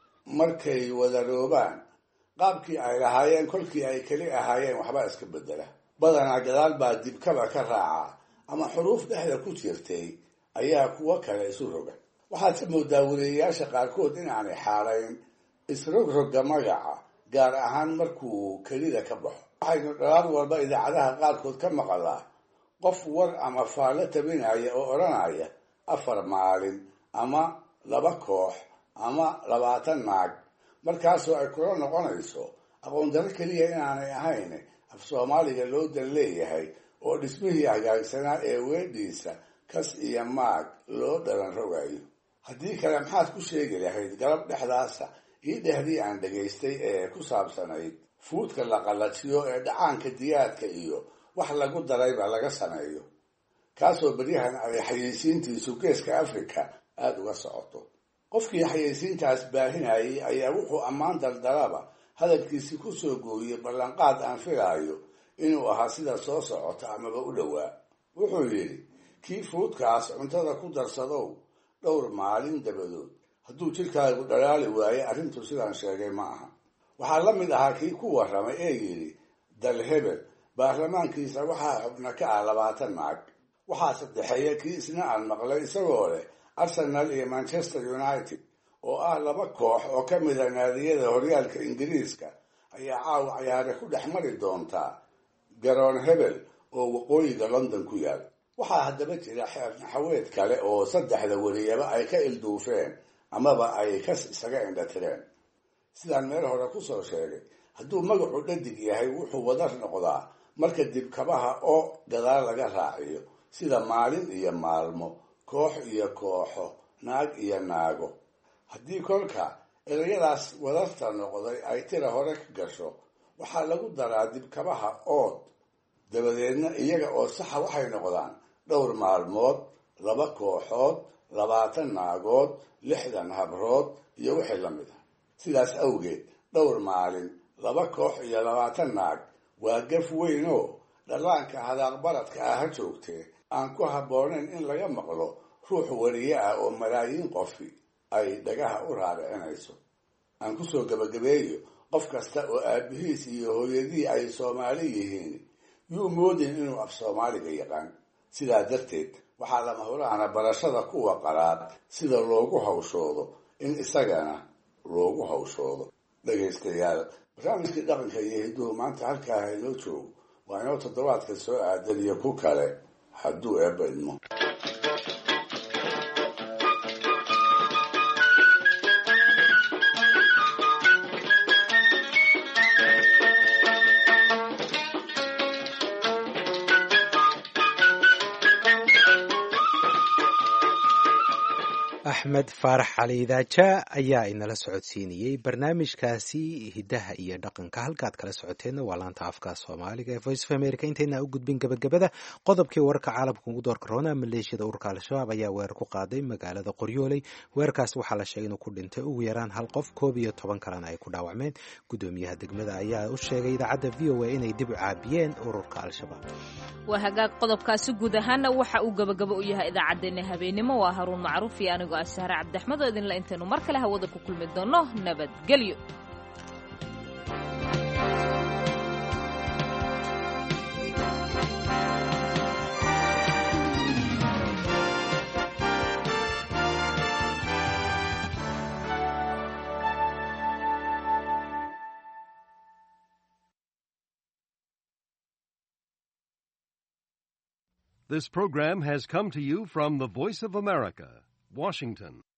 markay wadaroobaan qaabkii ay lahaayeen kolkii ay keli ahaayeen waxbaa iska bedela badanaa gadaal baa dibkaba ka raaca ama xuruuf dhexda ku jirtay ayaa kuwo kale isu roga waxaad ka moodaa wariyayaasha qaarkood inaanay xaalayn isrogroga magaca gaar ahaan markuu kelida ka baxo waxaynu dhalaad walba idaacadaha qaarkood ka maqalaa qof war ama faallo tabinaya oo odhanaya afar maalin ama laba koox ama labaatan naag markaasoo ay kula noqonayso aqoondaro keliya inaanay ahayn af soomaaliga loo dan leeyahay oo dhismihii hagaagsanaa ee weedhiisa kas iyo maag loo dhalan rogayo haddii kale maxaad ku sheegi lahayd galab dhexdaasa ii dhehdii aan dhegaystay ee ku saabsanayd fuudka la qallajiyo ee dhacaanka diyaadka iyo wax lagu darayba laga sameeyo kaasoo beryahan ay xayeysiintiisu geeska africa aada uga socoto qofkii xayeysiintaas baahinayay ayaa wuxuu ammaan daldalaba hadalkiisi ku soo gooyey ballanqaad aan filaayo inuu ahaa sida soo socota amaba u dhowaa wuxuu yidhi kii fuudkaas cuntada ku darsadow dhowr maalin dabadood hadduu jidhkaagu dhalaali waaye arrintu sidaan sheegay ma aha waxaa la mid ahaa kii ku warramay ee yidhi dal hebel baarlamaankiisa waxaa xubna ka ah labaatan naag waxaa saddexeeya kii isna aan maqlay isagoo leh arsenal iyo manchester united oo ah laba koox oo ka mida naadiyada horyaalka ingiriiska ayaa caawa cayaare ku dhex mari doontaa garoon hebel oo waqooyiga london ku yaal waxaa haddaba jira xeer naxaweed kale oo saddexda weliyaba ay ka ilduufeen amaba ay kas isaga indhatireen sidaan meel hore kusoo sheegay hadduu magacu dhadig yahay wuxuu wadar noqdaa marka dibkabaha oo gadaal laga raaciyo sida maalin iyo maalmo koox iyo kooxo naag iyo naago haddii kolka erayadaas wadarta noqday ay tira hore ka gasho waxaa lagu daraa dibkabaha ood dabadeedna iyaga oo saxa waxay noqdaan dhowr maalmood laba kooxood labaatan naagood lixdan habrood iyo wixii la mid a sidaas awgeed dhowr maalin laba koox iyo labaatan naag waa gaf weyn oo dhallaanka hadaaqbaradka ah ha joogtee aan ku habboonayn in laga maqlo ruux wariye ah oo malaayiin qofi ay dhagaha u raaricinayso aan kusoo gebagabeeyo qof kasta oo aabihiis iyo hooyadii ay soomaali yihiin yuu moodin inuu af soomaaliga yaqaan sidaa darteed waxaa lama huraana barashada kuwa qalaad sida loogu hawshoodo in isagana loogu hawshoodo dhegaystayaal barnaamijkii dhaqanka iyo hidduhu maanta halkaa haynoo joogo waa inoo toddobaadka soo aadan iyo ku kale hadduu eebba idmo axmed faarax cali idaaja ayaa inala socodsiinayey barnaamijkaasi hiddaha iyo dhaqanka halkaad kala socoteenna waa laanta afka soomaaliga ee voice of america intayna u gudbin gebagabada qodobkii wararka caalamka ugu doorka roona maleeshiyada ururka al-shabaab ayaa weerar ku qaaday magaalada qoryooley weerarkaas waxaa la sheegay inuu ku dhintay ugu yaraan hal qof koob iyo toban kalena ay ku dhaawacmeen gudoomiyaha degmada ayaa u sheegay idaacadda v o a inay dib u caabiyeen ururka al-shabaab waa hagaag qodobkaasi guud ahaana waxa uu gabagabo u yahay idaacaddeenna habeenimo waa haruun macruuf iyo anigoo ah sahre cabdixmed oo idinla intaynu mar kale hawada ku kulmi doonno nabadgelyo This program has come to you from the Voice of America, Washington.